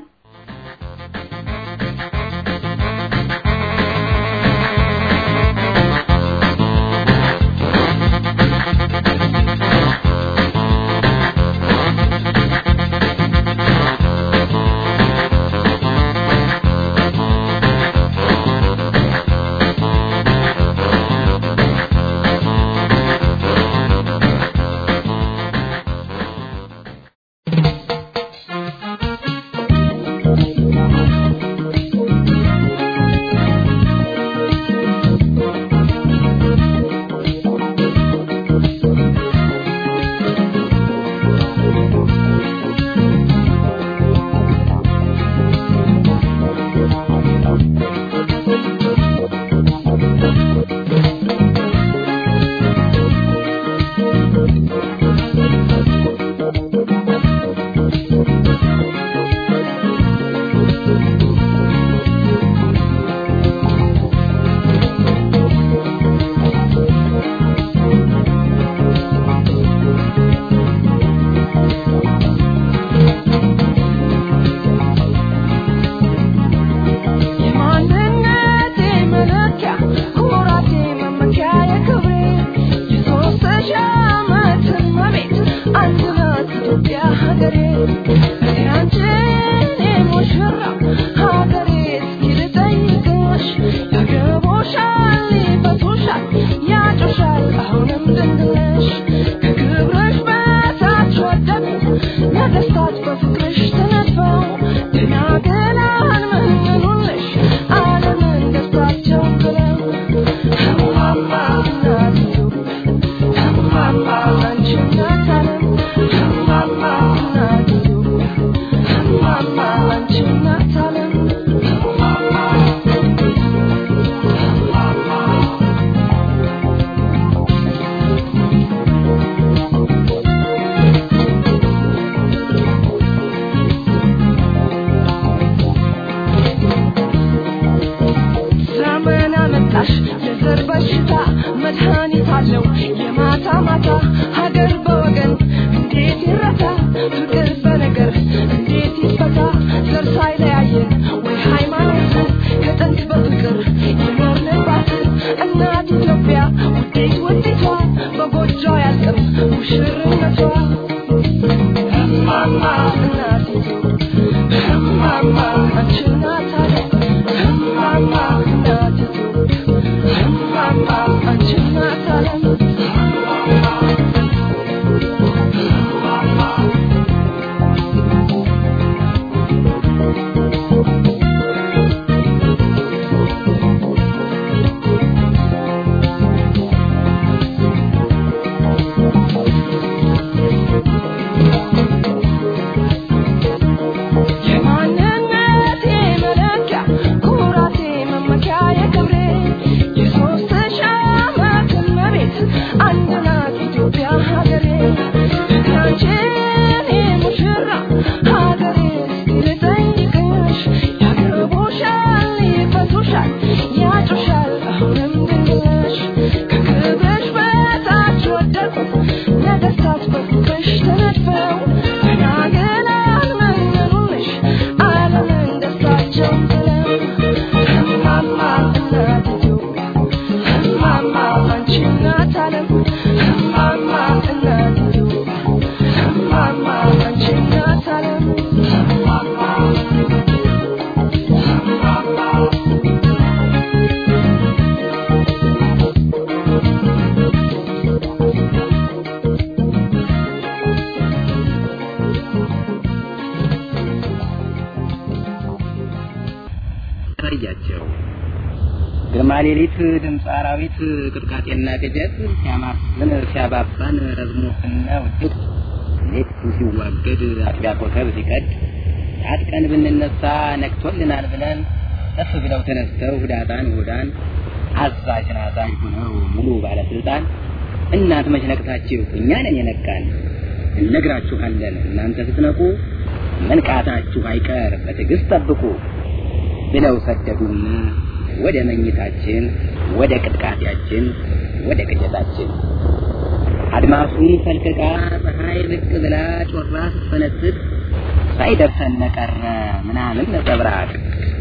ታያቸው ግርማ ሌሊት ድምፅ አራዊት ቅጥቃጤና ቅጀት ሲያማፍን ሲያባባን ረዝሞትና ውድቅ ሌቱ ሲዋገድ አጥቢያ ኮከብ ሲቀድ ታጥቀን ብንነሳ ነቅቶልናል ብለን ከፍ ብለው ተነስተው ህዳጣን ሁዳን አዛዥ ናዛዥ ሆነው ሙሉ ባለስልጣን እናንተ መች ነቅታችሁ እኛ ነን የነቃን እነግራችኋለን እናንተ ስትነቁ መንቃታችሁ አይቀር በትዕግስት ጠብቁ ብለው ሰደዱን ወደ መኝታችን ወደ ቅጥቃጤያችን ወደ ቅጀታችን አድማሱን ፈልቅቃ ፀሐይ ብቅ ብላ ጮራ ስትፈነጥቅ ሳይደርሰን ቀረ ምናምን ነጸብራቅ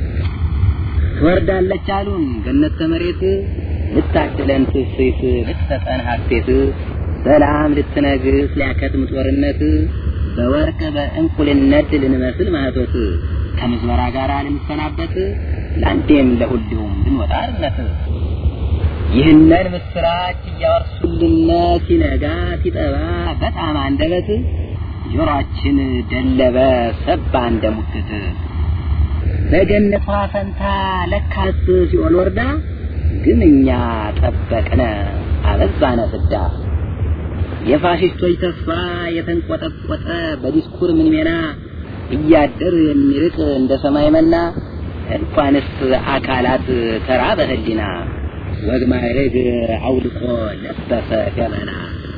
ትወርዳለች አሉን ገነት ከመሬት ልታድለን ትስት ልትሰጠን ሀሴት ሰላም ልትነግስ ሊያከትም ጦርነት በወርቅ በእንቁልነት ልንመስል ማህቶት ከምዝበራ ጋር ልንሰናበት ለአንዴም ለሁሉም ልንወጣ አርነት ይህንን ምስራች እያወርሱልን ሲነጋ ሲጠባ በጣም አንደበት ጆሮአችን ደለበ ሰባ እንደ ሙክት በገነቷ ፈንታ ለካስ ሲኦል ወርዳ ግን እኛ ጠበቅነ አበዛነ ፍዳ የፋሽስቶች ተስፋ የተንቆጠቆጠ በዲስኩር ምንሜና እያደር የሚርቅ እንደ ሰማይ መና እንኳንስ አካላት ተራ በህሊና ወግ ማዕረግ አውልቆ ለበሰ ገመና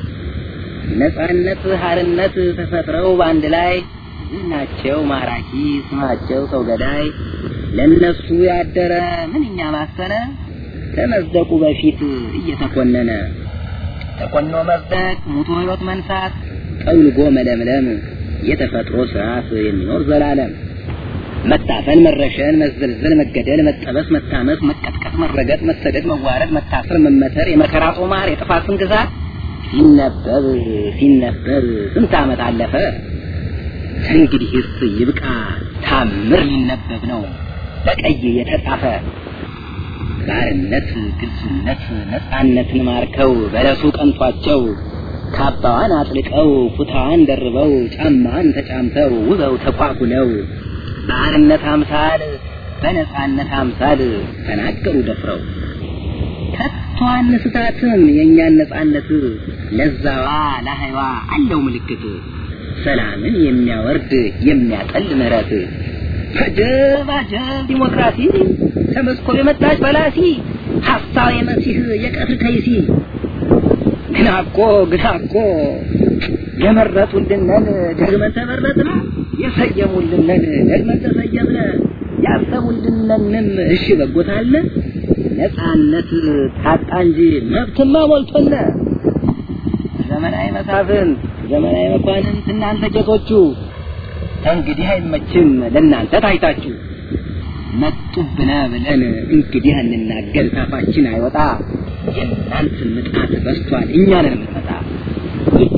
ነጻነት ሀርነት ተፈጥረው በአንድ ላይ ዝናቸው ማራኪ ስማቸው ሰው ገዳይ ለነሱ ያደረ ምንኛ ማሰነ ከመዝደቁ በፊት እየተኮነነ ተኮኖ መዝደቅ ሙቶ ህይወት መንሳት ጠውልጎ መለምለም የተፈጥሮ ስርዓት የሚኖር ዘላለም መታፈን፣ መረሸን፣ መዘልዘል፣ መገደል፣ መጠበስ፣ መታመስ፣ መቀጥቀጥ፣ መረገጥ፣ መሰደድ፣ መዋረድ፣ መታሰር፣ መመተር፣ የመከራ ጦማር፣ የጥፋት ስም ግዛት ሲነበብ ሲነበብ ስንት ዓመት አለፈ። እንግዲህስ ይብቃ ታምር ሊነበብ ነው በቀይ የተጻፈ ባርነት፣ ግልጽነት፣ ነጻነትን ማርከው በለሱ ቀንቷቸው ካባዋን አጥልቀው ኩታዋን ደርበው ጫማዋን ተጫምተው ውበው ተኳኩለው በአርነት አምሳል በነጻነት አምሳል ተናገሩ ደፍረው ከቶ አንስታትም የእኛን ነጻነት ለዛዋ ለሀይዋ አለው ምልክት ሰላምን የሚያወርድ የሚያጠል ምህረት አጀብ አጀብ ዲሞክራሲ ከመስኮብ የመጣች በላሲ ሀሳብ የመሲህ የቀትር ከይሲ ግና እኮ ግና እኮ የመረጡልንን ደግመን ተመረጥን፣ የሰየሙልንን ደግመን ተሰየምነ፣ ያሰቡልንንም እሺ በጎታለ ነጻነት ታጣ እንጂ መብትማ ሞልቶነ። ዘመናዊ መሳፍንት፣ ዘመናዊ መኳንንት እናንተ ጌቶቹ እንግዲህ አይመችም ለእናንተ ታይታችሁ መጡብነ ብለን እንግዲህ እንናገር ታፋችን አይወጣ የእናንተ ምጣት በስቷል እኛንን የምትመጣ እጅ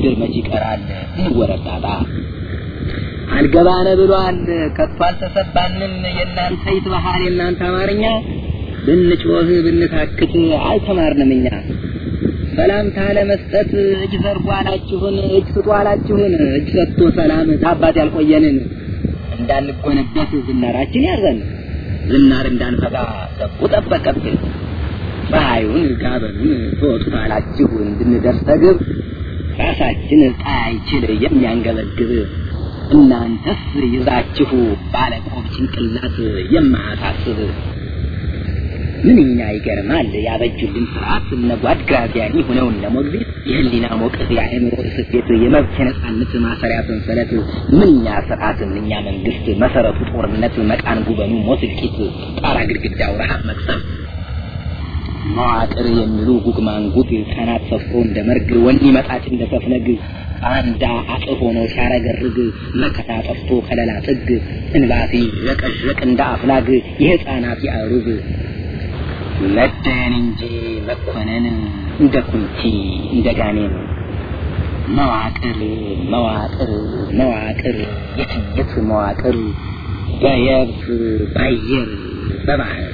ምድር መች ይቀራል እንወረዳታ አልገባነ ብሏል ከቶ አልተሰባንም የእናንተ ይትባሃል የእናንተ አማርኛ ብንጮህ ብንታክት አልተማርንም እኛ ሰላምታ ለመስጠት እጅ ዘርጉ አላችሁን እጅ ስጡ አላችሁን እጅ ሰጥቶ ሰላም ታባት ያልቆየንን እንዳንጎነበት ዝናራችን ያዘን ዝናር እንዳንፈጋ ሰቡ ጠበቀብን ፀሐዩን ጋበኑን ትወጡት አላችሁ እንድንደርስ ተግብ ራሳችን ጣይችል የሚያንገበግብ እናንተስ ይዛችሁ ባለቆብ ጭንቅላት የማያሳስብ ምንኛ ይገርማል ያበጁልን ስርዓት እነ ጓድ ግራዚያኒ ሆነው እነ ሞግዚት የህሊና ሞቅት የአእምሮ እስፌት የመብት የነጻነት ማሰሪያ ሰንሰለት ምንኛ ስርዓት ምንኛ መንግስት መሰረቱ ጦርነት መቃን ጉበኑ ሞት እልቂት ጣራ ግድግዳው ረሃብ መቅሰፍት መዋቅር የሚሉ ጉግ ማንጉግ ቀናት ሰፍሮ እንደ መርግ ወኒ መጣች እንደ ሰፍነግ አንዳ አጥር ሆኖ ሲያረገርግ መከታ ጠፍቶ ከለላ ጥግ እንባሲ ረቀዥረቅ እንደ አፍላግ የህፃናት ያሩግ መደን እንጂ መኮነን እንደ ኩንቲ እንደ ጋኔን መዋቅር መዋቅር መዋቅር የትየት መዋቅር በየብስ ባየር በባህር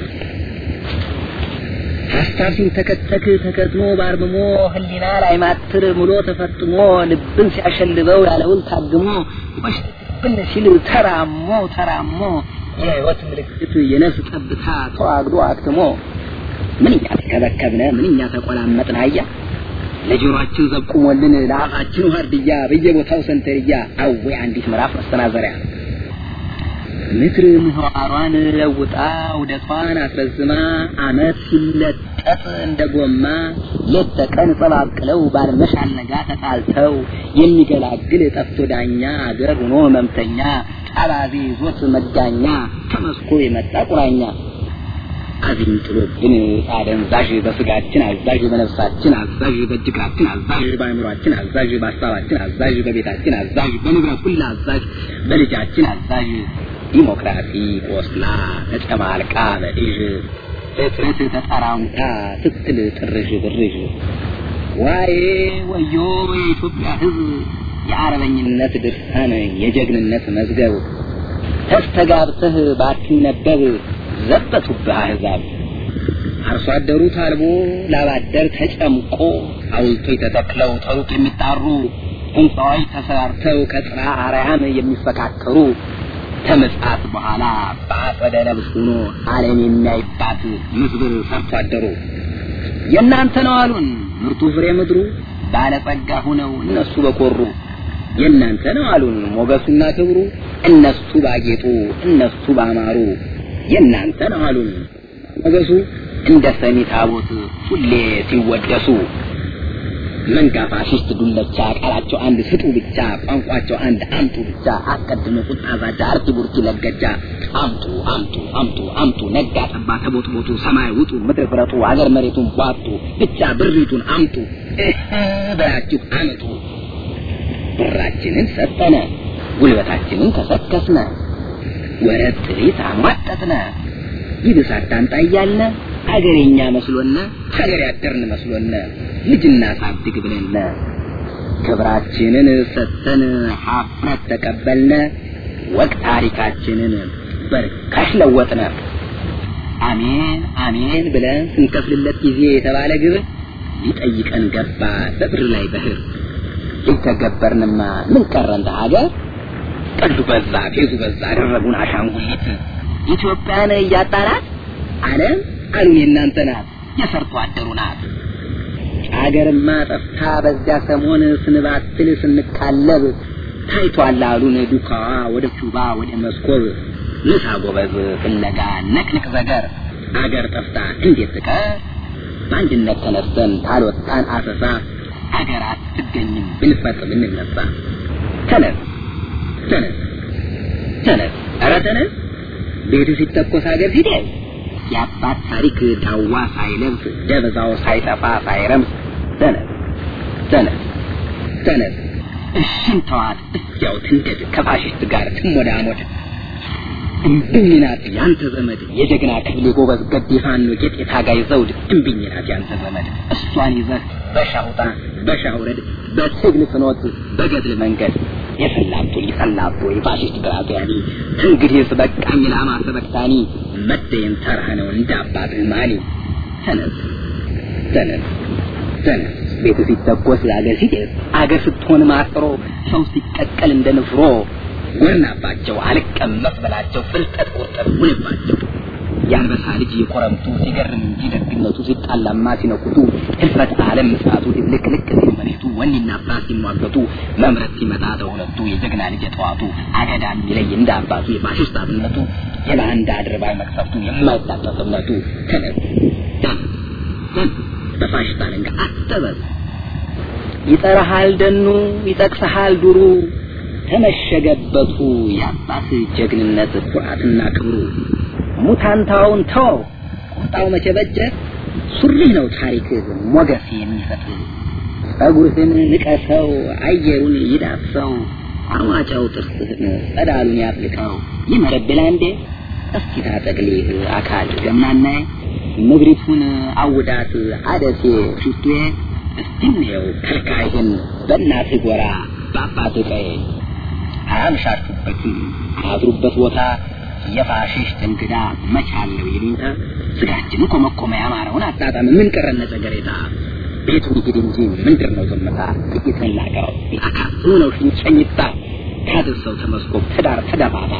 ሀሳብ ሲንተከተክ ተከትሞ ባርምሞ ህሊና ላይ ማትር ሙሎ ተፈጥሞ ልብን ሲያሸልበው ያለውን ታግሞ ወሽብን ሲል ተራሞ ተራሞ የህይወት ምልክት የነፍስ ጠብታ ተዋግዶ አክትሞ ምንኛ ተከበከብነ ምንኛ ተቆላመጥን አያ ለጆሮአችን ዘብቁሞልን ለአፋችን ዋርድያ በየቦታው ሰንተርያ አዌ አንዲት ምዕራፍ መስተናዘሪያ ምድር ምህዋሯን ለውጣ ውደቷን አስረዝማ አመት ሲለጠጥ እንደ ጎማ ሌት ተቀን ጸባብቅለው ባልመሽ አልነጋ ተጣልተው የሚገላግል ጠፍቶ ዳኛ አገር ሆኖ ህመምተኛ ጣባቢ ይዞት መጋኛ ተመስኮ የመጣ ቁራኛ አዚም ጥሎብን አደንዛዥ በስጋችን አዛዥ በነፍሳችን አዛዥ በእጅግራችን አዛዥ በአእምሯችን አዛዥ በሀሳባችን አዛዥ በቤታችን አዛዥ በንብረት ሁላ አዛዥ በልጃችን አዛዥ ዲሞክራሲ ቆስላ ተጨማልቃ በእዥ ፍጥረት ተጠራምታ ስትል ጥርዥ ብርዥ ዋዬ ወዮ የኢትዮጵያ ሕዝብ የአረበኝነት ድርሳን የጀግንነት መዝገብ ተስተጋብተህ ባትነበብ ዘበቱብህ አሕዛብ አርሶ አደሩ ታልቦ ላባደር ተጨምቆ ሐውልቶች ተተክለው ተሩቅ የሚጣሩ ሕንፃዎች ተሰራርተው ከጥራ አርያም የሚፈካከሩ ከምጽአት በኋላ በአጸደ ነብስ ሆኖ ዓለም የሚያይባት ምዝብር ሰርቶ አደሩ የእናንተ ነው አሉን ምርቱ ፍሬ ምድሩ ባለጸጋ ሁነው እነሱ በኮሩ የእናንተ ነው አሉን ሞገሱና ክብሩ እነሱ ባጌጡ እነሱ ባማሩ የእናንተ ነው አሉን ሞገሱ እንደ ሰሚ ታቦት ሁሌ ሲወደሱ መንጋ ፋሽስት ዱለቻ ቃላቸው አንድ ስጡ ብቻ ቋንቋቸው አንድ አምጡ ብቻ አስቀድሞ ቁጣ ዛቻ አርቲ ቡርቲ ለገጃ አምጡ አምጡ አምጡ አምጡ ነጋ ጠባ ተቦጥቦጡ ሰማይ ውጡ ምድር ፍረጡ አገር መሬቱን ቧጡ ብቻ ብሪቱን አምጡ በላችሁ አምጡ ብራችንን ሰጠነ ጉልበታችንን ከሰከስነ ወረት ጥሪት አሟጠጥነ ይብስ አታምጣ እያልነ አገሬኛ መስሎነ ሀገር ያደርን መስሎነ ልጅና ሳድግ ብለነ ክብራችንን ሰጥተን ሀፍረት ተቀበልነ ወቅ ታሪካችንን በርካሽ ለወጥነ አሜን አሜን ብለን ስንከፍልለት ጊዜ የተባለ ግብር ሊጠይቀን ገባ በብር ላይ በህር ሊተገበርንማ ምን ቀረ እንደ ሀገር ቀልዱ በዛ ፌዙ በዛ አደረጉን አሻንጉሊት ኢትዮጵያን እያጣናት ዓለም አሉን የእናንተ ናት የሰርቶ አደሩ ናት አገርማ ጠፍታ በዚያ ሰሞን ስንባትል ስንቃለብ ታይቷል አሉን ዱካዋ ወደ ቹባ ወደ መስኮብ ምሳ ጎበዝ ፍለጋ ነቅንቅ ዘገር አገር ጠፍታ እንዴት ትቀር በአንድነት ተነስተን ካልወጣን አሰሳ አገር አትገኝም ብንፈጥ ብንነሳ ተነስ ተነስ ተነስ ኧረ ተነስ ቤቱ ሲተኮስ ሀገር ሲደርስ የአባት ታሪክ ዳዋ ሳይለብስ ደብዛው ሳይጠፋ ሳይረምስ ተነስ ተነስ ተነስ እሽን ተዋት እዚያው ትንደድ ከፋሽስት ጋር ትሞዳሞድ እምብኝ ናት ያንተ ዘመድ የጀግና ክፍሌ ጎበዝ ገዴ ፋኖ ጌጥ የታጋይ ዘውድ እምብኝ ናት ያንተ ዘመድ እሷን ይዘህ በሻውጣ በሻውረድ በትግል ፍኖት በገድል መንገድ የሰላቶ ይሰላቶ የፋሽስት ግራዚያኒ እንግዲህስ በቃኝ ላማ ሰበክታኒ መደየን ተራ ነው እንደ አባትህ ማኒ ተነስ ተነስ ተነስ ቤት ሲተኮስ አገር ሲጤስ አገር ስትሆን ማጥሮ ሰው ሲቀቀል እንደ ንፍሮ ጎርናባቸው አልቀመስ በላቸው ፍልጠት ቁርጠት ሁንባቸው የአንበሳ ልጅ የኮረምቱ ሲገርም እንጂ ደግነቱ ሲጣላማ ሲነኩቱ ህልፈት ዓለም ምጽአቱ ድብልቅልቅ ሲል መሬቱ ወኔና ፍርሃት ሲሟገቱ መምረት ሲመጣ ተሁለቱ የጀግና ልጅ የጠዋቱ አገዳ የሚለይ እንደ አባቱ የፋሽስት አብነቱ የባንዳ አድርባይ መቅሰፍቱ የማይታጠፍ እምነቱ ተነስ ተነስ ተነስ በፋሽስት አለንጋ አጠበብ ይጠራሃል ደኑ ይጠቅሰሃል ዱሩ ተመሸገበቱ የአባት ጀግንነት ኩራትና ክብሩ ሙታንታውን ተው ቁጣው መቼ በጀ ሱሪህ ነው ታሪክ ሞገስ የሚሰጥ ጸጉርህን ንቀሰው አየሩን ይዳሰው አማጫው ጥርስህን ጸዳሉን ያፍልቀው ይመረብላ እንዴ እስኪ ታጠቅሊህ አካል ገምናናይ ምድሪቱን አውዳት አደሴ ሽቱዬ እስቲ እንየው ከልካይህን በእናትህ ጎራ በአባትህ ቀይ አያምሻችሁበትም አያድሩበት ቦታ የፋሽስት እንግዳ መቻለው ይሉኝታ ስጋችን ኮመኮመ ያማረውን አጣጣም ምን ቀረነ ጸገሬታ ቤቱን ይግድ እንጂ ምንድር ነው ዝምታ ጥቂትን ላቀው አካል ነው ሽንጨኝታ ካድርሰው ተመስኮብ ትዳር ተደፋታ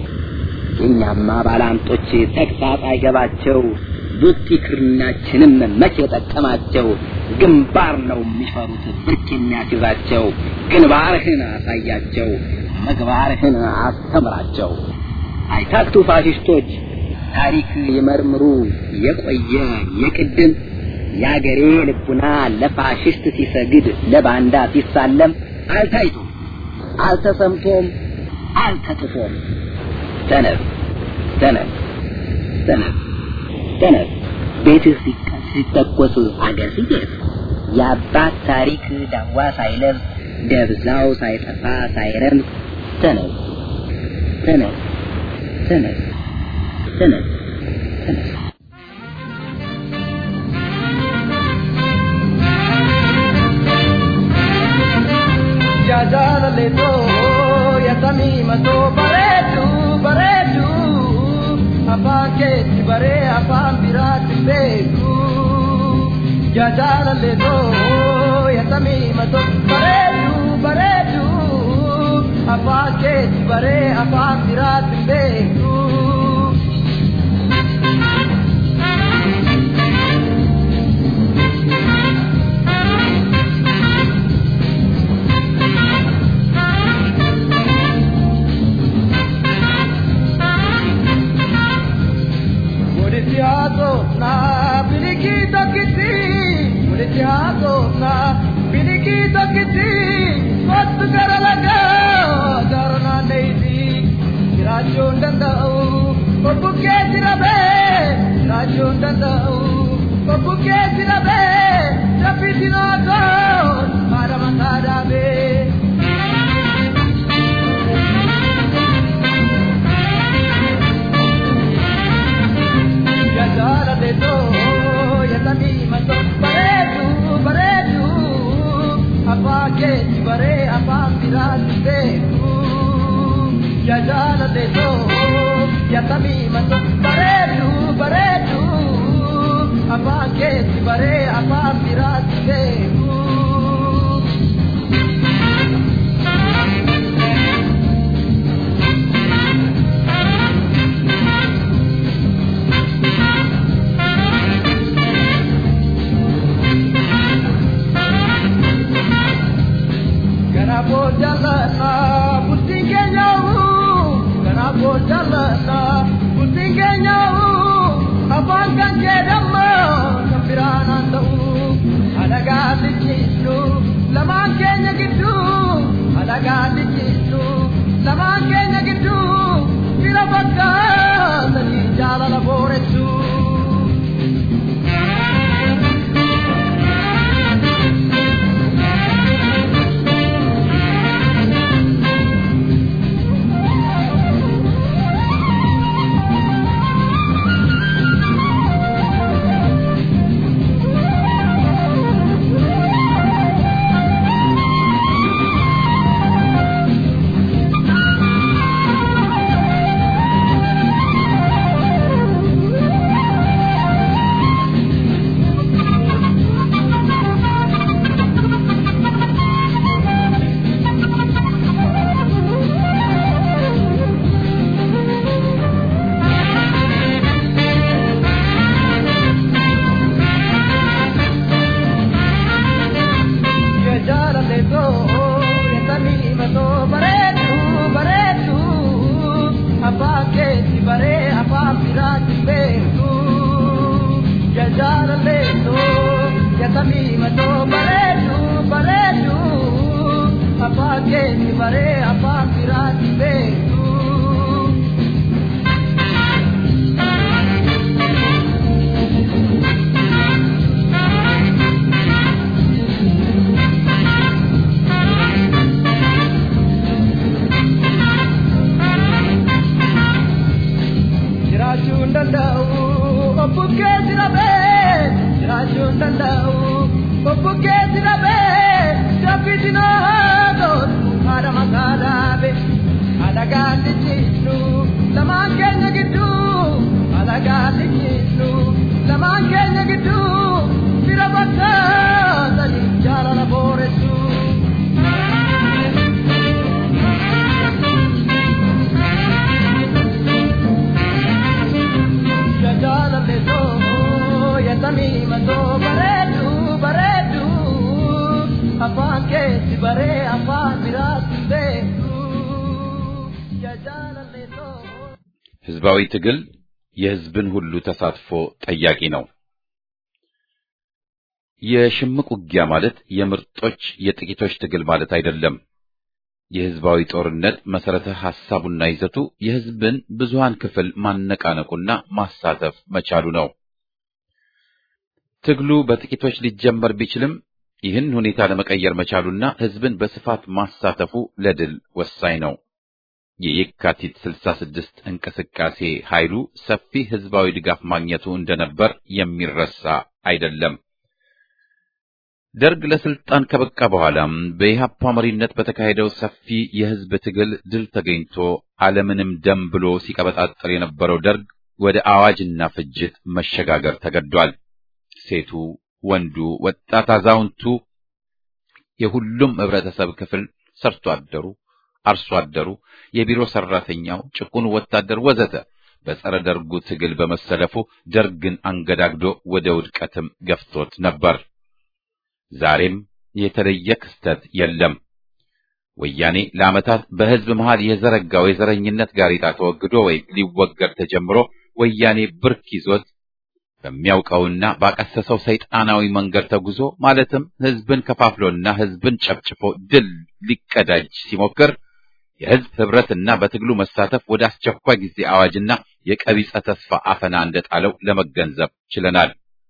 የእኛማ ባላንጦች ተግሳጽ አይገባቸው ቡቲ ክርናችንም መቼ ጠቀማቸው ግንባር ነው የሚፈሩት ብርክ የሚያስይዛቸው ግንባርህን አሳያቸው ምግባርህን አስተምራቸው አይታክቱ ፋሽስቶች ታሪክ ይመርምሩ የቆየ የቅድም የአገሬ ልቡና ለፋሽስት ሲሰግድ ለባንዳ ሲሳለም አልታይቶም አልተሰምቶም አልተጥፎም ተነስ ተነስ ተነስ ተነስ ቤትህ ሲተኮስ አገር ሲጤስ የአባት ታሪክ ዳዋ ሳይለብስ ደብዛው ሳይጠፋ ሳይረምስ ተነስ ተነስ ተነስ ተነስ ተነስ jaalale too yatamiima too bareedu bareedu afaan keetti baree afaan biraatti beeku jaalale too yatamiima too bareedu bareedu afaan keetti baree afaan biraatti beeku. Mulitiato na bilikito kiti Mulitiato na bilikito kiti Kottu garalaga garana neiti Jirachuun danda'u Obbukkee jirabe Jirachuun danda'u Obbukkee jirabe Rabbitinootoon Haadha mataa dhaabee jaalale too yatamiima too bareedu bareedu afaan keetti baree afaan biraatti beeku jaalale too yatamiima too bareedu bareedu afaan keetti baree afaan biraatti beeku. Ganabo jalana bultiin keenya ganabo jalana bultiin keenya afaan kan jedhamu kan biraan ta'u alagaa lijjisu lamaan keenya gidduu alagaa lijjisu lamaan keenya gidduu bira fakkaatanii jaalala booressuu. gaaddichiifnu lamaan keenya gidduu ala gaaddichiifnu lamaan keenya gidduu fira bakka sadii jaalala booressu. Jaalale too yaadamii matoo bareedu bareedu afaan keessi baree afaan biraatti beeku. Jaalale too. ህዝባዊ ትግል የህዝብን ሁሉ ተሳትፎ ጠያቂ ነው። የሽምቅ ውጊያ ማለት የምርጦች የጥቂቶች ትግል ማለት አይደለም። የህዝባዊ ጦርነት መሰረተ ሐሳቡና ይዘቱ የህዝብን ብዙሃን ክፍል ማነቃነቁና ማሳተፍ መቻሉ ነው። ትግሉ በጥቂቶች ሊጀመር ቢችልም ይህን ሁኔታ ለመቀየር መቻሉና ህዝብን በስፋት ማሳተፉ ለድል ወሳኝ ነው። የየካቲት 66 እንቅስቃሴ ኃይሉ ሰፊ ህዝባዊ ድጋፍ ማግኘቱ እንደነበር የሚረሳ አይደለም። ደርግ ለስልጣን ከበቃ በኋላም በኢህአፓ መሪነት በተካሄደው ሰፊ የህዝብ ትግል ድል ተገኝቶ ዓለምንም ደም ብሎ ሲቀበጣጠር የነበረው ደርግ ወደ አዋጅና ፍጅት መሸጋገር ተገዷል። ሴቱ፣ ወንዱ፣ ወጣት፣ አዛውንቱ፣ የሁሉም ህብረተሰብ ክፍል ሰርቶ አደሩ፣ አርሶ አደሩ፣ የቢሮ ሰራተኛው፣ ጭቁኑ ወታደር ወዘተ በጸረ ደርጉ ትግል በመሰለፉ ደርግን አንገዳግዶ ወደ ውድቀትም ገፍቶት ነበር። ዛሬም የተለየ ክስተት የለም። ወያኔ ለዓመታት በህዝብ መሃል የዘረጋው የዘረኝነት ጋሬጣ ተወግዶ ወይም ሊወገድ ተጀምሮ ወያኔ ብርክ ይዞት በሚያውቀውና ባቀሰሰው ሰይጣናዊ መንገድ ተጉዞ ማለትም ህዝብን ከፋፍሎና ህዝብን ጨፍጭፎ ድል ሊቀዳጅ ሲሞክር የህዝብ ህብረትና በትግሉ መሳተፍ ወደ አስቸኳይ ጊዜ አዋጅና የቀቢጸ ተስፋ አፈና እንደጣለው ለመገንዘብ ችለናል።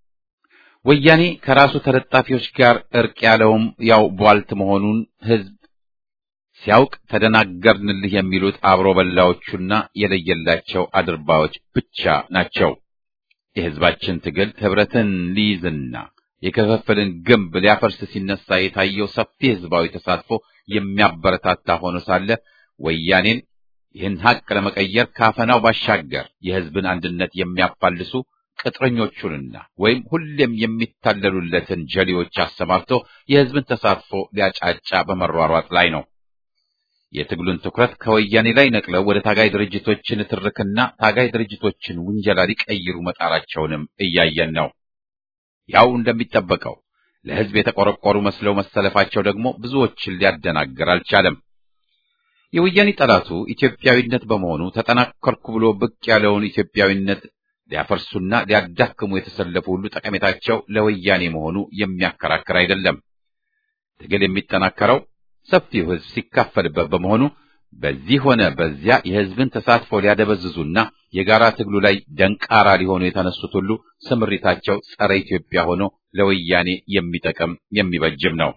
ወያኔ ከራሱ ተለጣፊዎች ጋር እርቅ ያለውም ያው ቧልት መሆኑን ህዝብ ሲያውቅ ተደናገርንልህ የሚሉት አብሮ በላዎቹና የለየላቸው አድርባዮች ብቻ ናቸው። የህዝባችን ትግል ህብረትን ሊይዝና የክፍፍልን ግንብ ሊያፈርስ ሲነሳ የታየው ሰፊ ህዝባዊ ተሳትፎ የሚያበረታታ ሆኖ ሳለ ወያኔን ይህን ሀቅ ለመቀየር ካፈናው ባሻገር የህዝብን አንድነት የሚያፋልሱ ቅጥረኞቹንና ወይም ሁሌም የሚታለሉለትን ጀሌዎች አሰማርቶ የህዝብን ተሳትፎ ሊያጫጫ በመሯሯጥ ላይ ነው። የትግሉን ትኩረት ከወያኔ ላይ ነቅለው ወደ ታጋይ ድርጅቶች ንትርክና ታጋይ ድርጅቶችን ውንጀላ ሊቀይሩ መጣራቸውንም እያየን ነው። ያው እንደሚጠበቀው ለህዝብ የተቆረቆሩ መስለው መሰለፋቸው ደግሞ ብዙዎችን ሊያደናግር አልቻለም። የወያኔ ጠላቱ ኢትዮጵያዊነት በመሆኑ ተጠናከርኩ ብሎ ብቅ ያለውን ኢትዮጵያዊነት ሊያፈርሱና ሊያዳክሙ የተሰለፉ ሁሉ ጠቀሜታቸው ለወያኔ መሆኑ የሚያከራክር አይደለም። ትግል የሚጠናከረው ሰፊው ህዝብ ሲካፈልበት በመሆኑ በዚህ ሆነ በዚያ የህዝብን ተሳትፎ ሊያደበዝዙና የጋራ ትግሉ ላይ ደንቃራ ሊሆኑ የተነሱት ሁሉ ስምሪታቸው ጸረ ኢትዮጵያ ሆኖ ለወያኔ የሚጠቅም የሚበጅም ነው።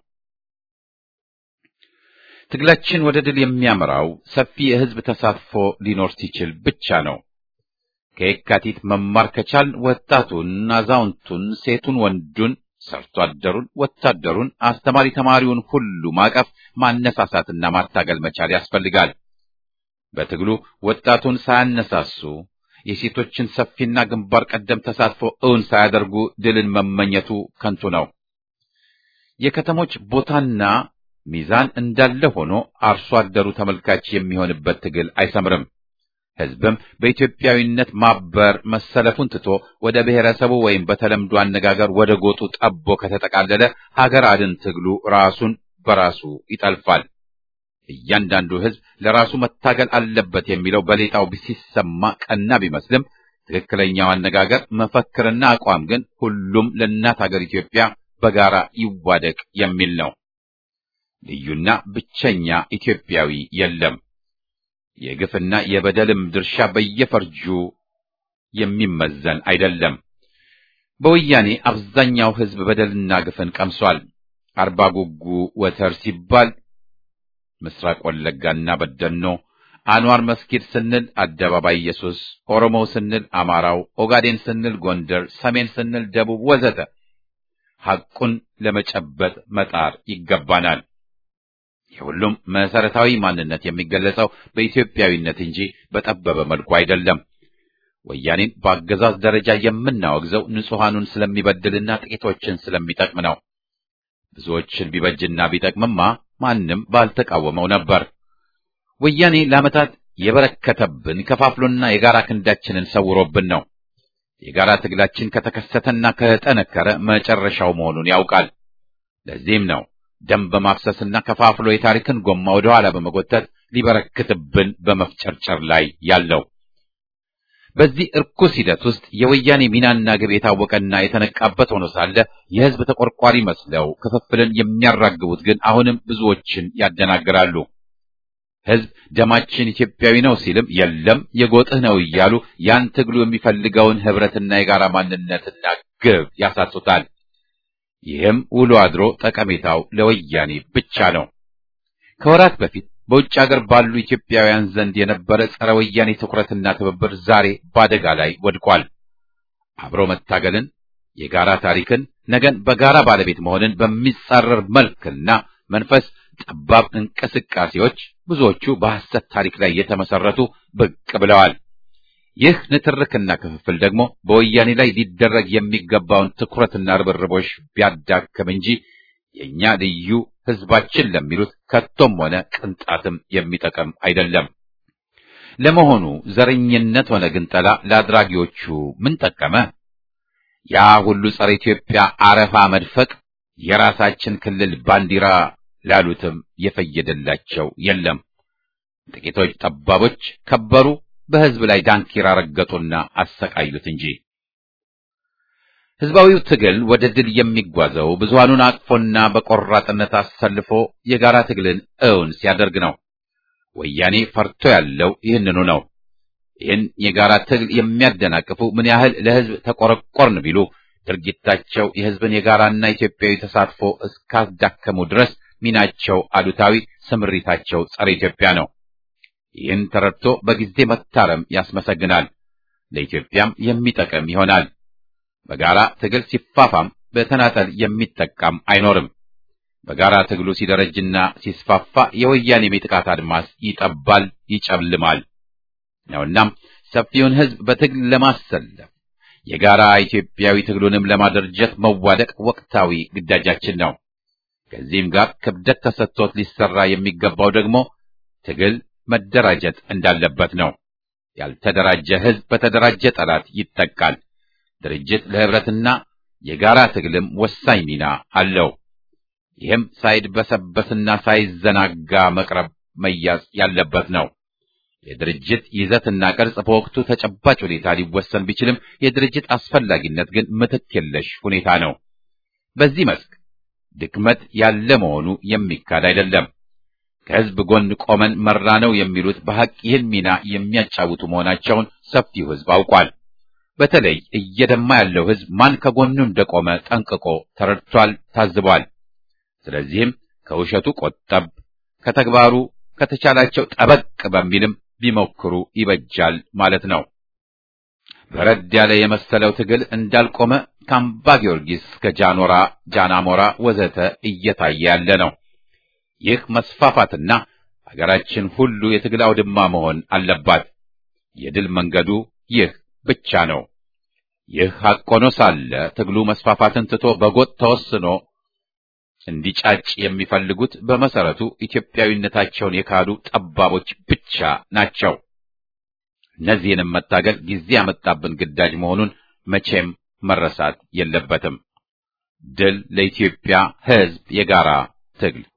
ትግላችን ወደ ድል የሚያመራው ሰፊ የህዝብ ተሳትፎ ሊኖር ሲችል ብቻ ነው። ከየካቲት መማር ከቻል ወጣቱን፣ አዛውንቱን፣ ሴቱን፣ ወንዱን፣ ሰርቶ አደሩን፣ ወታደሩን፣ አስተማሪ ተማሪውን ሁሉ ማቀፍ ማነሳሳትና ማታገል መቻል ያስፈልጋል። በትግሉ ወጣቱን ሳያነሳሱ የሴቶችን ሰፊና ግንባር ቀደም ተሳትፎ እውን ሳያደርጉ ድልን መመኘቱ ከንቱ ነው። የከተሞች ቦታና ሚዛን እንዳለ ሆኖ አርሶ አደሩ ተመልካች የሚሆንበት ትግል አይሰምርም። ህዝብም በኢትዮጵያዊነት ማበር መሰለፉን ትቶ ወደ ብሔረሰቡ ወይም በተለምዶ አነጋገር ወደ ጎጡ ጠቦ ከተጠቃለለ ሀገር አድን ትግሉ ራሱን በራሱ ይጠልፋል። እያንዳንዱ ህዝብ ለራሱ መታገል አለበት የሚለው በሌጣው ሲሰማ ቀና ቢመስልም ትክክለኛው አነጋገር መፈክርና አቋም ግን ሁሉም ለእናት ሀገር ኢትዮጵያ በጋራ ይዋደቅ የሚል ነው። ልዩና ብቸኛ ኢትዮጵያዊ የለም። የግፍና የበደልም ድርሻ በየፈርጁ የሚመዘን አይደለም። በወያኔ አብዛኛው ህዝብ በደልና ግፍን ቀምሷል። አርባ ጉጉ ወተር ሲባል ምስራቅ ወለጋና በደኖ፣ አንዋር መስጊድ ስንል አደባባይ ኢየሱስ፣ ኦሮሞው ስንል አማራው፣ ኦጋዴን ስንል ጎንደር፣ ሰሜን ስንል ደቡብ ወዘተ ሐቁን ለመጨበጥ መጣር ይገባናል። የሁሉም መሰረታዊ ማንነት የሚገለጸው በኢትዮጵያዊነት እንጂ በጠበበ መልኩ አይደለም። ወያኔን በአገዛዝ ደረጃ የምናወግዘው ንጹሐኑን ስለሚበድልና ጥቂቶችን ስለሚጠቅም ነው። ብዙዎችን ቢበጅና ቢጠቅምማ ማንም ባልተቃወመው ነበር። ወያኔ ለዓመታት የበረከተብን ከፋፍሎና የጋራ ክንዳችንን ሰውሮብን ነው። የጋራ ትግላችን ከተከሰተና ከጠነከረ መጨረሻው መሆኑን ያውቃል። ለዚህም ነው ደም በማፍሰስና ከፋፍሎ የታሪክን ጎማ ወደ ኋላ በመጎተት ሊበረክትብን በመፍጨርጨር ላይ ያለው። በዚህ እርኩስ ሂደት ውስጥ የወያኔ ሚናና ግብ የታወቀና የተነቃበት ሆኖ ሳለ የሕዝብ ተቆርቋሪ መስለው ክፍፍልን የሚያራግቡት ግን አሁንም ብዙዎችን ያደናግራሉ። ሕዝብ ደማችን ኢትዮጵያዊ ነው ሲልም የለም የጎጥህ ነው እያሉ ያን ትግሉ የሚፈልገውን ህብረትና የጋራ ማንነትና ግብ ያሳጡታል። ይህም ውሎ አድሮ ጠቀሜታው ለወያኔ ብቻ ነው። ከወራት በፊት በውጭ ሀገር ባሉ ኢትዮጵያውያን ዘንድ የነበረ ጸረ ወያኔ ትኩረትና ትብብር ዛሬ በአደጋ ላይ ወድቋል። አብሮ መታገልን፣ የጋራ ታሪክን፣ ነገን በጋራ ባለቤት መሆንን በሚጻረር መልክና መንፈስ ጠባብ እንቅስቃሴዎች ብዙዎቹ በሐሰት ታሪክ ላይ የተመሰረቱ ብቅ ብለዋል። ይህ ንትርክና ክፍፍል ደግሞ በወያኔ ላይ ሊደረግ የሚገባውን ትኩረትና ርብርቦች ቢያዳክም እንጂ የእኛ ልዩ ህዝባችን ለሚሉት ከቶም ሆነ ቅንጣትም የሚጠቅም አይደለም። ለመሆኑ ዘረኝነት ሆነ ግንጠላ ለአድራጊዎቹ ምን ጠቀመ? ያ ሁሉ ጸረ ኢትዮጵያ አረፋ መድፈቅ የራሳችን ክልል ባንዲራ ላሉትም የፈየደላቸው የለም። ጥቂቶች ጠባቦች ከበሩ፣ በህዝብ ላይ ዳንኪራ ረገጡና አሰቃዩት እንጂ። ህዝባዊው ትግል ወደ ድል የሚጓዘው ብዙሃኑን አቅፎና በቆራጥነት አሰልፎ የጋራ ትግልን እውን ሲያደርግ ነው። ወያኔ ፈርቶ ያለው ይህንኑ ነው። ይህን የጋራ ትግል የሚያደናቅፉ ምን ያህል ለህዝብ ተቆረቆርን ቢሉ ድርጊታቸው የህዝብን የጋራና ኢትዮጵያዊ ተሳትፎ እስካዳከሙ ድረስ ሚናቸው አሉታዊ፣ ስምሪታቸው ጸረ ኢትዮጵያ ነው። ይህን ተረድቶ በጊዜ መታረም ያስመሰግናል፣ ለኢትዮጵያም የሚጠቅም ይሆናል። በጋራ ትግል ሲፋፋም በተናጠል የሚጠቃም አይኖርም። በጋራ ትግሉ ሲደረጅና ሲስፋፋ የወያኔ የጥቃት አድማስ ይጠባል፣ ይጨልማል ነውናም ሰፊውን ህዝብ በትግል ለማሰለፍ የጋራ ኢትዮጵያዊ ትግሉንም ለማደራጀት መዋደቅ ወቅታዊ ግዳጃችን ነው። ከዚህም ጋር ክብደት ተሰጥቶት ሊሰራ የሚገባው ደግሞ ትግል መደራጀት እንዳለበት ነው። ያልተደራጀ ህዝብ በተደራጀ ጠላት ይጠቃል። ድርጅት ለህብረትና የጋራ ትግልም ወሳኝ ሚና አለው። ይህም ሳይድበሰበስና ሳይዘናጋ መቅረብ መያዝ ያለበት ነው። የድርጅት ይዘትና ቅርጽ በወቅቱ ተጨባጭ ሁኔታ ሊወሰን ቢችልም የድርጅት አስፈላጊነት ግን ምትክ የለሽ ሁኔታ ነው። በዚህ መስክ ድክመት ያለ መሆኑ የሚካድ አይደለም። ከህዝብ ጎን ቆመን መራ ነው የሚሉት በሐቅ ይህን ሚና የሚያጫውቱ መሆናቸውን ሰፊው ህዝብ አውቋል። በተለይ እየደማ ያለው ህዝብ ማን ከጎኑ እንደቆመ ጠንቅቆ ተረድቷል፣ ታዝቧል። ስለዚህም ከውሸቱ ቆጠብ፣ ከተግባሩ ከተቻላቸው ጠበቅ በሚልም ቢሞክሩ ይበጃል ማለት ነው። በረድ ያለ የመሰለው ትግል እንዳልቆመ ከአምባ ጊዮርጊስ እስከ ጃኖራ፣ ጃናሞራ ወዘተ እየታየ ያለ ነው። ይህ መስፋፋትና ሀገራችን ሁሉ የትግል አውድማ መሆን አለባት። የድል መንገዱ ይህ ብቻ ነው። ይህ ሐቅ ሆኖ ሳለ ትግሉ መስፋፋትን ትቶ በጎጥ ተወስኖ እንዲጫጭ የሚፈልጉት በመሰረቱ ኢትዮጵያዊነታቸውን የካዱ ጠባቦች ብቻ ናቸው። እነዚህንም መታገል ጊዜ ያመጣብን ግዳጅ መሆኑን መቼም መረሳት የለበትም። ድል ለኢትዮጵያ ሕዝብ የጋራ ትግል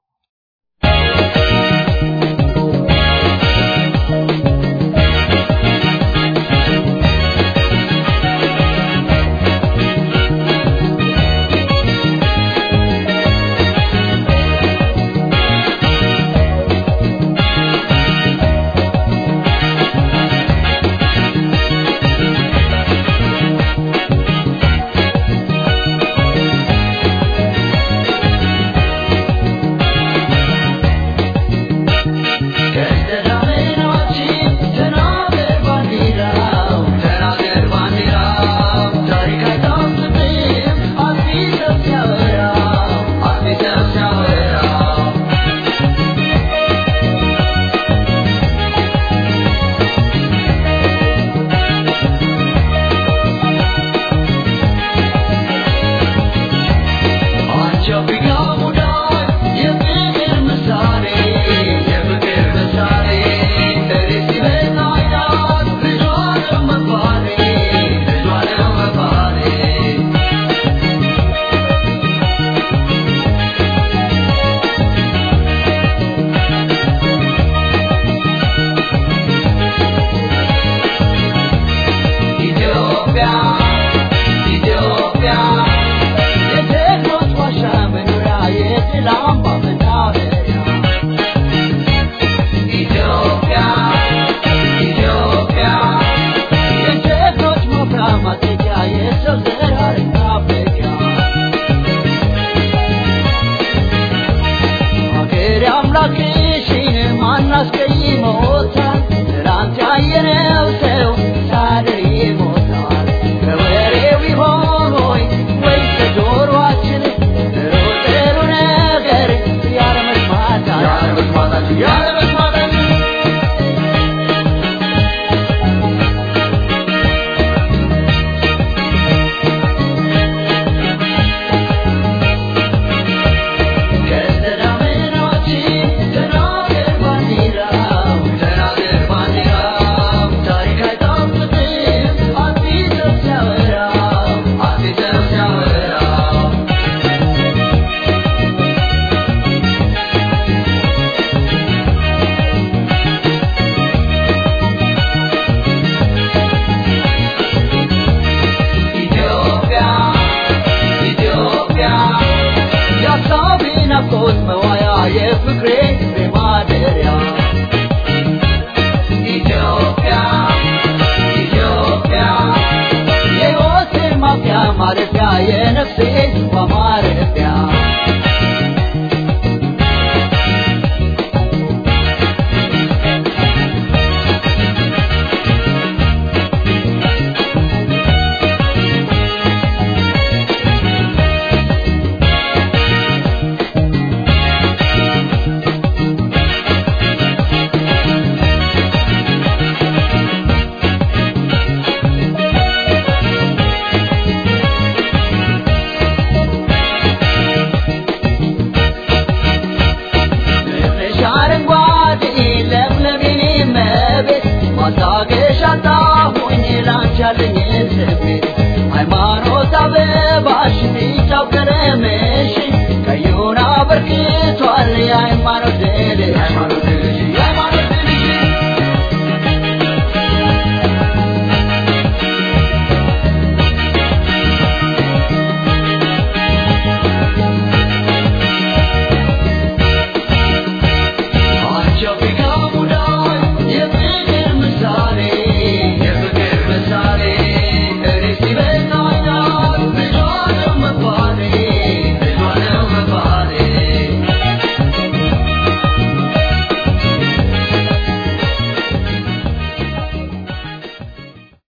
አምላክሽን ማናስቀይ